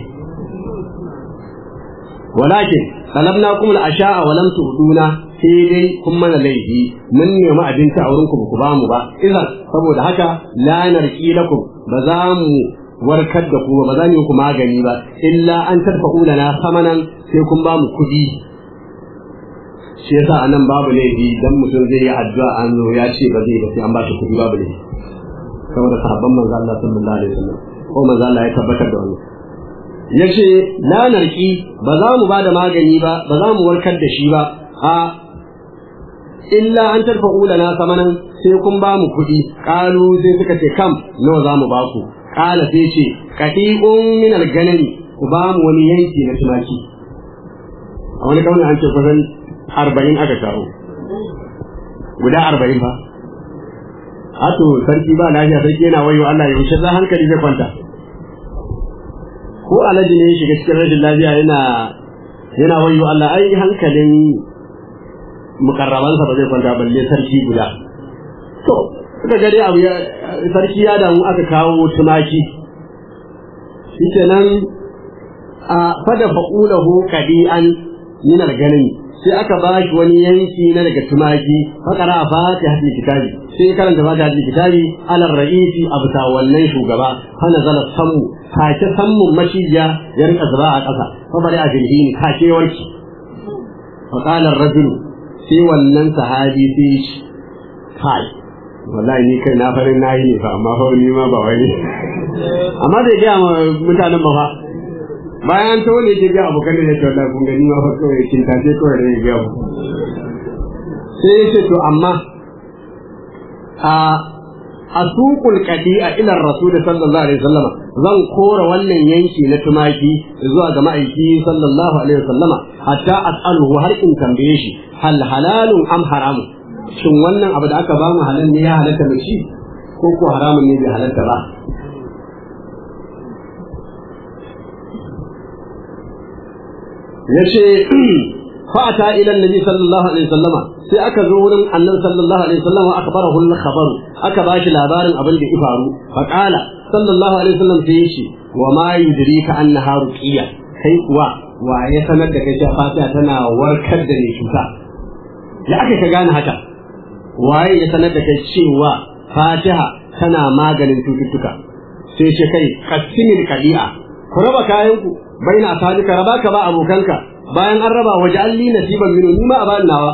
walakin talabnakum al-asha'a wa lam tuduna sai dai kun mana laifi mun nemi abinci a wurinku ku ba mu ba idan saboda haka la narki lakum ba za mu warkar da ku ba za mu yi ku magani ba illa an tarfa'u lana samanan sai kun ba mu kuɗi shi yasa anan babu laifi dan mutum zai yi addu'a an zo ya ce ba zai ba sai an ba shi kuɗi babu laifi saboda sahabban manzo Allah sallallahu alaihi wasallam ko manzo Allah ya tabbatar da wannan yace la narki ba za mu ba da magani ba ba za mu warkar da shi ba a illa an tarfa'u lana samanan sai kun ba mu kuɗi ƙalu sai suka ce kam nawa za mu ba ku ƙala sai ce kati'un min alganami ku ba mu wani yanki na tumaki a wani kaunin an ce kusan arba'in aka kawo guda arba'in ba Hato sarki ba lafiya sarki yana wayo Allah ya wuce za hankali zai kwanta ko alaji ne ya shiga cikin rashin lafiya yana yana wayo Allah ai hankalin mukarrabansa ba zai kwanta balle sarki guda to suka ga dai abu sarki ya damu aka kawo tumaki shikenan a fada fa'ulahu qadi'an min al-ganim sai aka ba shi wani yanki na daga tumaki fakara a fatiha hadin kitabi sai karanta fatiha hadin kitabi alar ra'isi abta wannan shugaba hana zala sammu take sammun mashiya ya rika zuba a ƙasa fa bari a jirgin take warki fa qala ar-rajulu sai wannan sahabi sai shi kai wallahi ni kai na farin nayi ne fa amma fa ni ma ba wani amma da ga mutanen ba fa bayan to ne ke ga abokan da yake wallahi kun gani ma fa kawai kin ta ce kawai da ga mu sai yace to amma a asuqul qadi'a ila rasul sallallahu alaihi wasallam zan kora wannan yanki na tumaki zuwa ga ma'aiki sallallahu alaihi wasallama hatta as'aluhu har in tambaye shi hal halalun am haramun shin wannan abu da aka ba mu halal ne ya halatta da shi ko ko haramun ne bai halatta ba yace fa'ata ila annabi sallallahu alaihi wasallama sai aka zo wurin annabi sallallahu alaihi wasallama akbarahu al-khabar aka ba shi labarin abin da ya faru fa qala sallallahu alaihi wasallam sai yace wa ma yudrika annaha ruqiyya kai kuwa wa ya sanar da kai cewa fatiha tana warkar da ni cuta ya aka ka gane haka waye ya sanar da kai cewa fatiha tana maganin cututtuka sai ce kai kasimil kadi'a ku raba kayanku baina asadika raba ka ba abokanka bayan an raba waje alli nasiban minu ni ma a bani nawa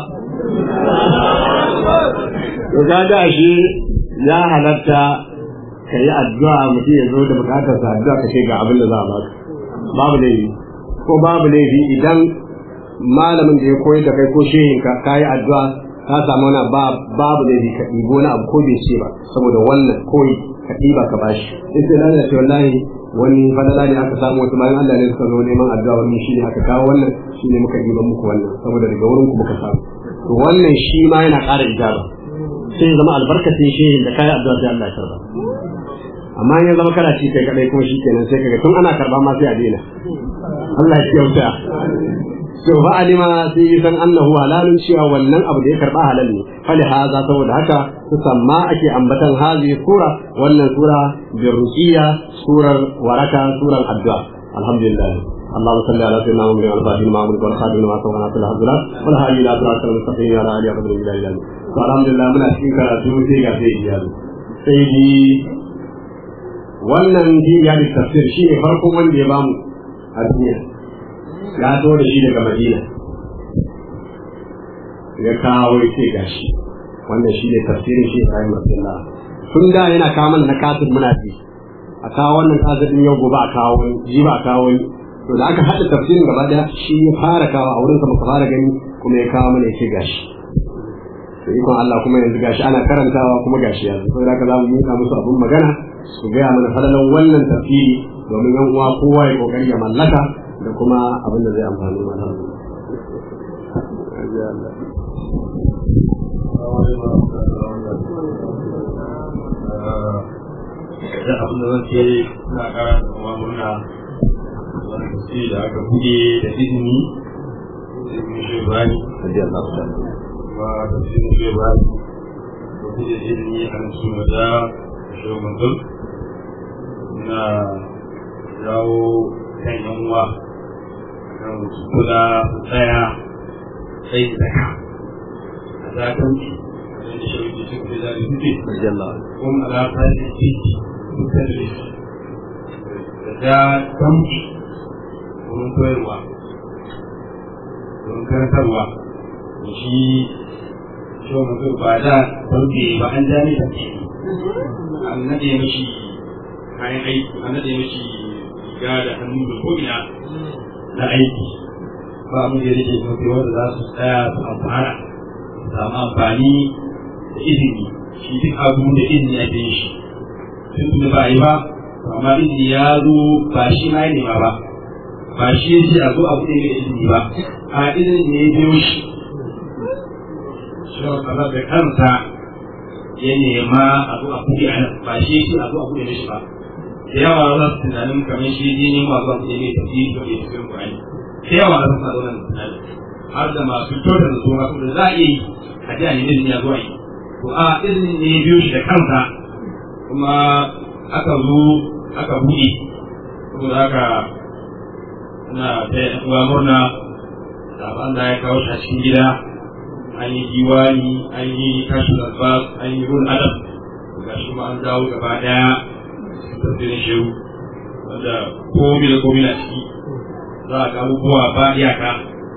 to kaga shi ya halatta ka yi addu'a mutum ya zo da bukatar sa addu'a ka ce ga abin da za a baka babu laifi ko babu laifi idan malamin da ya koyar da kai ko shehin ka ka yi addu'a ka samu wani babu laifi ka ɗibo wani abu ko bai ce ba saboda wannan koyi ka ɗiba ka bashi in sai lalata ce wallahi wani fadala ne aka samu wasu bayan Allah ne suka zo neman addu'a wani shi ne aka kawo wannan shi ne muka ɗiban muku wannan saboda daga wurin ku muka samu to wannan shi ma yana ƙara ijaba sai ya zama albarkacin shehin da kayi addu'a sai Allah ya karba amma in ya zama kana ci kai kadai kuma shi kenan sai kaga tun ana karba ma sai a daina Allah ya kyauta to fa alima sai ya san annahu halalun cewa wannan abu da ya karba halal ne fali haza saboda haka su samma ake ambatan hazi sura wannan sura bi ruqiya surar waraka surar addu'a alhamdulillah اللهم صل على سيدنا محمد وعلى اله وصحبه والخاتم لما سبق ناصر الحضرات والهادي الى صراط المستقيم وعلى اله وصحبه اجمعين الحمد لله muna cikin karatu sai ga sai iyali sai di wannan jiya da tafsir shi ne farkon wanda ya bamu a duniya ya to da shi daga madina ya kawo ya ce gashi wannan shi ne tafsirin shi Ibrahim Abdullah tun da yana kawo mana na kafin muna ji a kawo wannan kafin yau gobe a kawo wani ji ba a kawo wani to da aka haɗa tafsirin gaba daya shi ya fara kawo a wurin sa muka fara gani kuma ya kawo mana ya ce gashi to ikon Allah kuma yanzu gashi ana karantawa kuma gashi yanzu saboda haka za mu miƙa musu abin magana su gaya mana falalan wannan tafsiri domin yan uwa kowa ya kokari ya mallaka da kuma abin da zai amfani mana da abin da zan ce na kara da kuma murna wani tafsiri da aka buɗe da izini izini shi bani kuma tafsirin shi bani da buɗe da izini a nan suna da shi manzon na jawo kan yan uwa kan su kula su tsaya sai zaka a zakanci wanda shi wuce su kula da suke kuma alaƙa da titi tadris da ta damke wurin koyarwa wurin karantarwa da shi shi mutum ba da damke ba an ja ne damke an nade mashi kayan aiki an nade mashi riga da hannu da ko'ina na aiki ba mu da yake mafi wanda za su tsaya su amfana su samu amfani da izini shi duk abu da izini ake yin shi tun da ba yi ba amma izini ya zo ba shi ma ya nema ba ba shi ya ce a zo abu ne da izini ba a izini ne ya biyo shi shi wa da kansa ya nema a zo a buɗe a nan ba shi ya ce a zo a buɗe mishi ba da yawa za su tunanin kamar shi ne ne ma zuwa buɗe mai tafi da ke cikin Qur'ani da yawa za su sa wannan tunanin har da masu kyautar da zuwa kuma za a iya yi a ji a nemi izini ya zuwa yi to a izinin ne ya biyo shi da kansa kuma aka zo aka buɗe saboda haka ina ta yi uwa murna da Allah ya kawo shi a cikin gida an yi diwani an yi kashin albas an yi rul adam ga shi ma an dawo gaba daya cikin tafsirin shehu wanda komi da komi na ciki za a ga abubuwa ba iyaka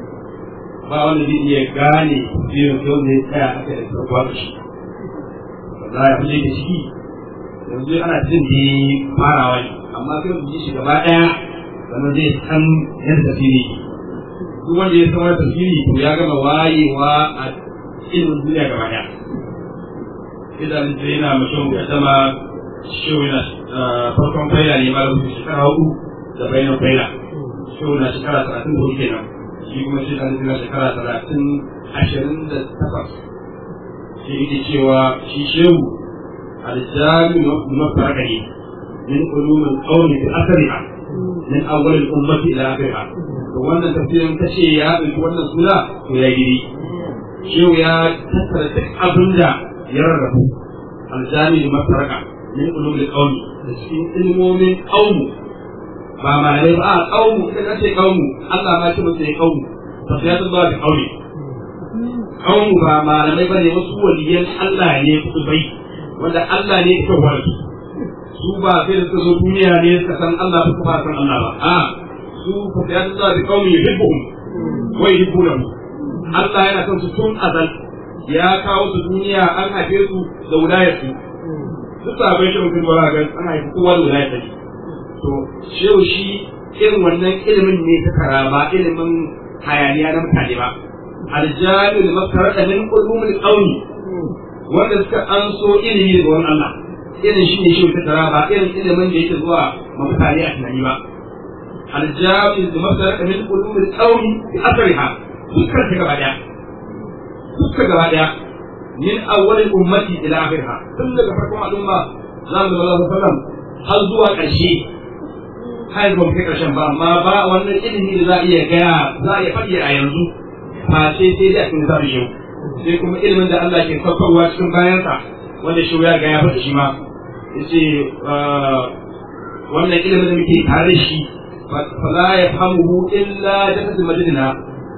ba wanda zai iya gane tafsirin sai wanda ya tsaya aka da sarkuwa da shi za a fi da ciki yanzu ana jin ne farawa ne amma sai mu ji shi gaba daya sannan zai san yadda tafsiri duk wanda ya san wani tafsiri to ya gama wayewa a ilimin duniya gaba daya idan sai yana mutum ya zama shehu na farkon faila ne ma rubuta shekara hudu da bayan faila shehu na shekara talatin da hudu kenan shi kuma shi kan na shekara talatin ashirin da takwas shi yake cewa shi shehu الجامع مفرقه من علوم القول بأثرها من أول الأمة إلى آخرها wannan tafsirin ta ce ya ɗauki wannan suna to ya gidi shehu ya tattara duk abin da ya rarrabu aljami da masaraka min ulumul qaumi da cikin ilmomin qaumu ba malamai ba a qaumu idan ka ce qaumu Allah ma ce musu ya qaumu tafsirin ba da qauli qaumu ba malamai bane wasu waliyan Allah ne kutubai wanda Allah ne ya kawo su su ba sai da suka zo duniya ne suka san Allah ba kuma san Allah ba a su fa ya Allah bi qaumi yuhibbuhum wa yuhibbunahu Allah yana son su tun azal ya kawo su duniya an haife su da wilayar su duk sabai shi mutum ba ga an haifi kowa da wilayar ta to shehu shi irin wannan ilimin ne ta karama ilimin hayaniya na mutane ba aljami da makarata min ulumul qaumi wanda suka an so ilimi daga wani Allah irin shi ne shi ta tara ba irin ilimin da yake zuwa ma mutane a tunani ba aljabi da masara min ulumul qawmi bi asriha dukkan ta gaba daya dukkan gaba daya min awwal ummati ila akhirha tun daga farkon al'umma zamu da Allah sallam har zuwa ƙarshe har zuwa kai ƙarshen ba amma ba wannan ilimi da za a iya gaya za a iya faɗi a yanzu ba sai sai dai a cikin zabi yau sai kuma ilimin da Allah ke saukarwa cikin bayansa wanda shi ya ga ya faɗi shi ma yace wannan ilimin da muke tare da shi fa la yafhamuhu illa jasad madina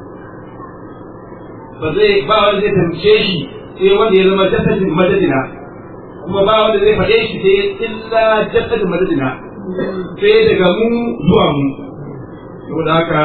ba zai ba wanda zai tamce shi sai wanda ya zama jasad madina kuma ba wanda zai faɗe shi sai illa jasad madina sai daga mu zuwa mu saboda haka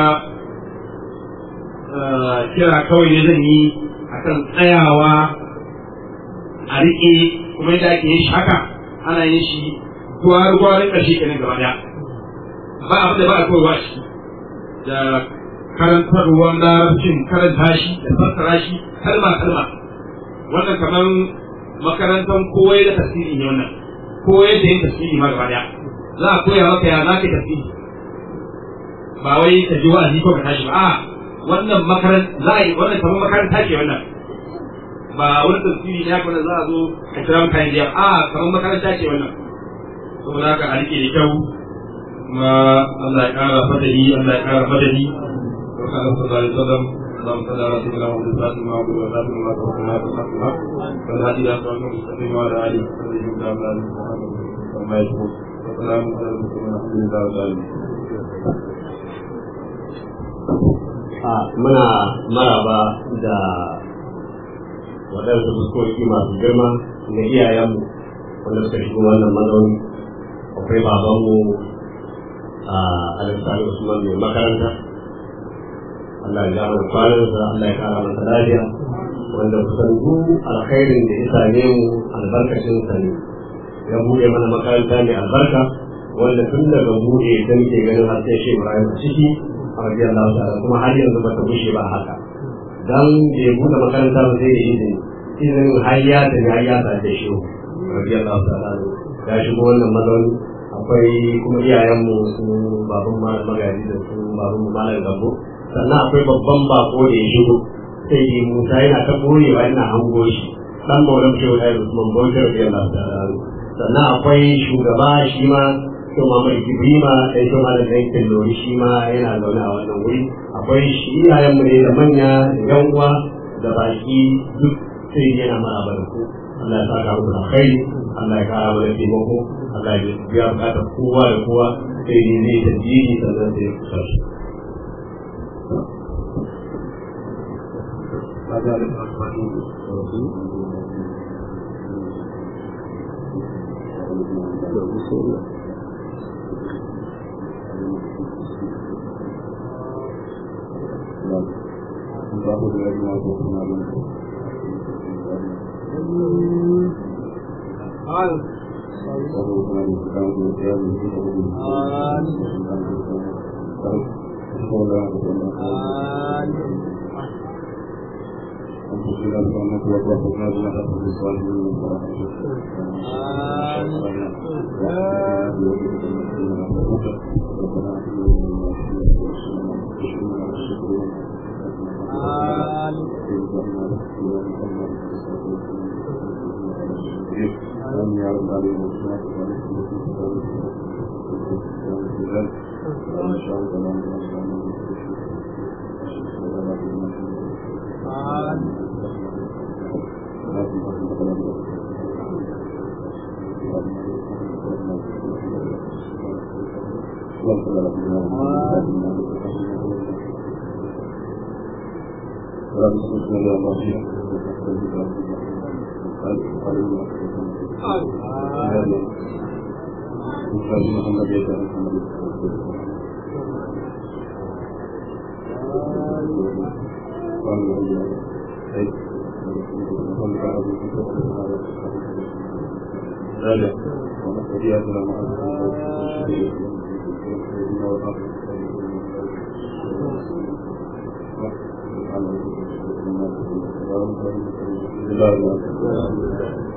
kira kawai ne zan yi akan tsayawa a riƙe kuma yadda ake yin shi haka ana yin shi gwar-gwarin ƙarshe kenan gaba daya ba abin da ba a koyarwa shi da karantarwar larabcin karanta shi da fassara shi kalma kalma wannan kamar makarantar koyar da tasiri ne wannan koyar da yin tasiri ma gaba daya za a koya maka ya za ka tasiri ba wai ka ji wa'azi ko ka tashi ba a wannan makaranta za a yi wannan kamar makaranta ce wannan ba wani tasiri ne haka za a zo a kira mutane da a kamar makaranta ce wannan saboda haka a rike da kyau kuma Allah ya kara fadali Allah ya kara fadali wa kana sallallahu alaihi wasallam اللهم صل على سيدنا محمد الفاتح ما عبد وسلم ما توكلنا في الحق والهادي الى صراط المستقيم وعلى اله وصحبه وسلم وما يشكر وسلام على المسلمين الحمد لله رب العالمين muna maraba da waɗansu fuskoki masu girma na iyayenmu wanda suka shigo wannan mazauni akwai babanmu a Alexander Usman mai makaranta Allah ya ja mana kwanansa Allah ya kara masa lafiya wanda kusan duk alkhairin da ya same mu albarkacin sa ne ya buɗe mana makaranta mai albarka wanda tun daga buɗe ta muke ganin har sai shi Ibrahim a ciki a rajiyar Allah kuma har yanzu ba ta bushe ba haka dan da ya buɗe makaranta ba zai yi izini izinin har ya tafi har ya da shi rajiyar Allah ya shigo wannan mazauni akwai kuma iyayenmu su baban malam magaji da su baban mu malam gabo sannan akwai babban bako da ya shigo sai dai musa yana ta boyewa ina hango shi dan maulan shehu da usman bauchi radiyallahu ta'ala sannan akwai shugaba shi ma to Muhammad Ibrima da ita ma da yankin Lori shi ma yana zaune a wannan wuri akwai shi iyayenmu ne da manya da yan uwa da baki duk sai yana maraba da ku Allah ya saka muku alkhairi Allah ya kara mana taimako Allah ya biya bukatar kowa da kowa sai ne zai tajiri sannan sai ya kusa shi Thank you.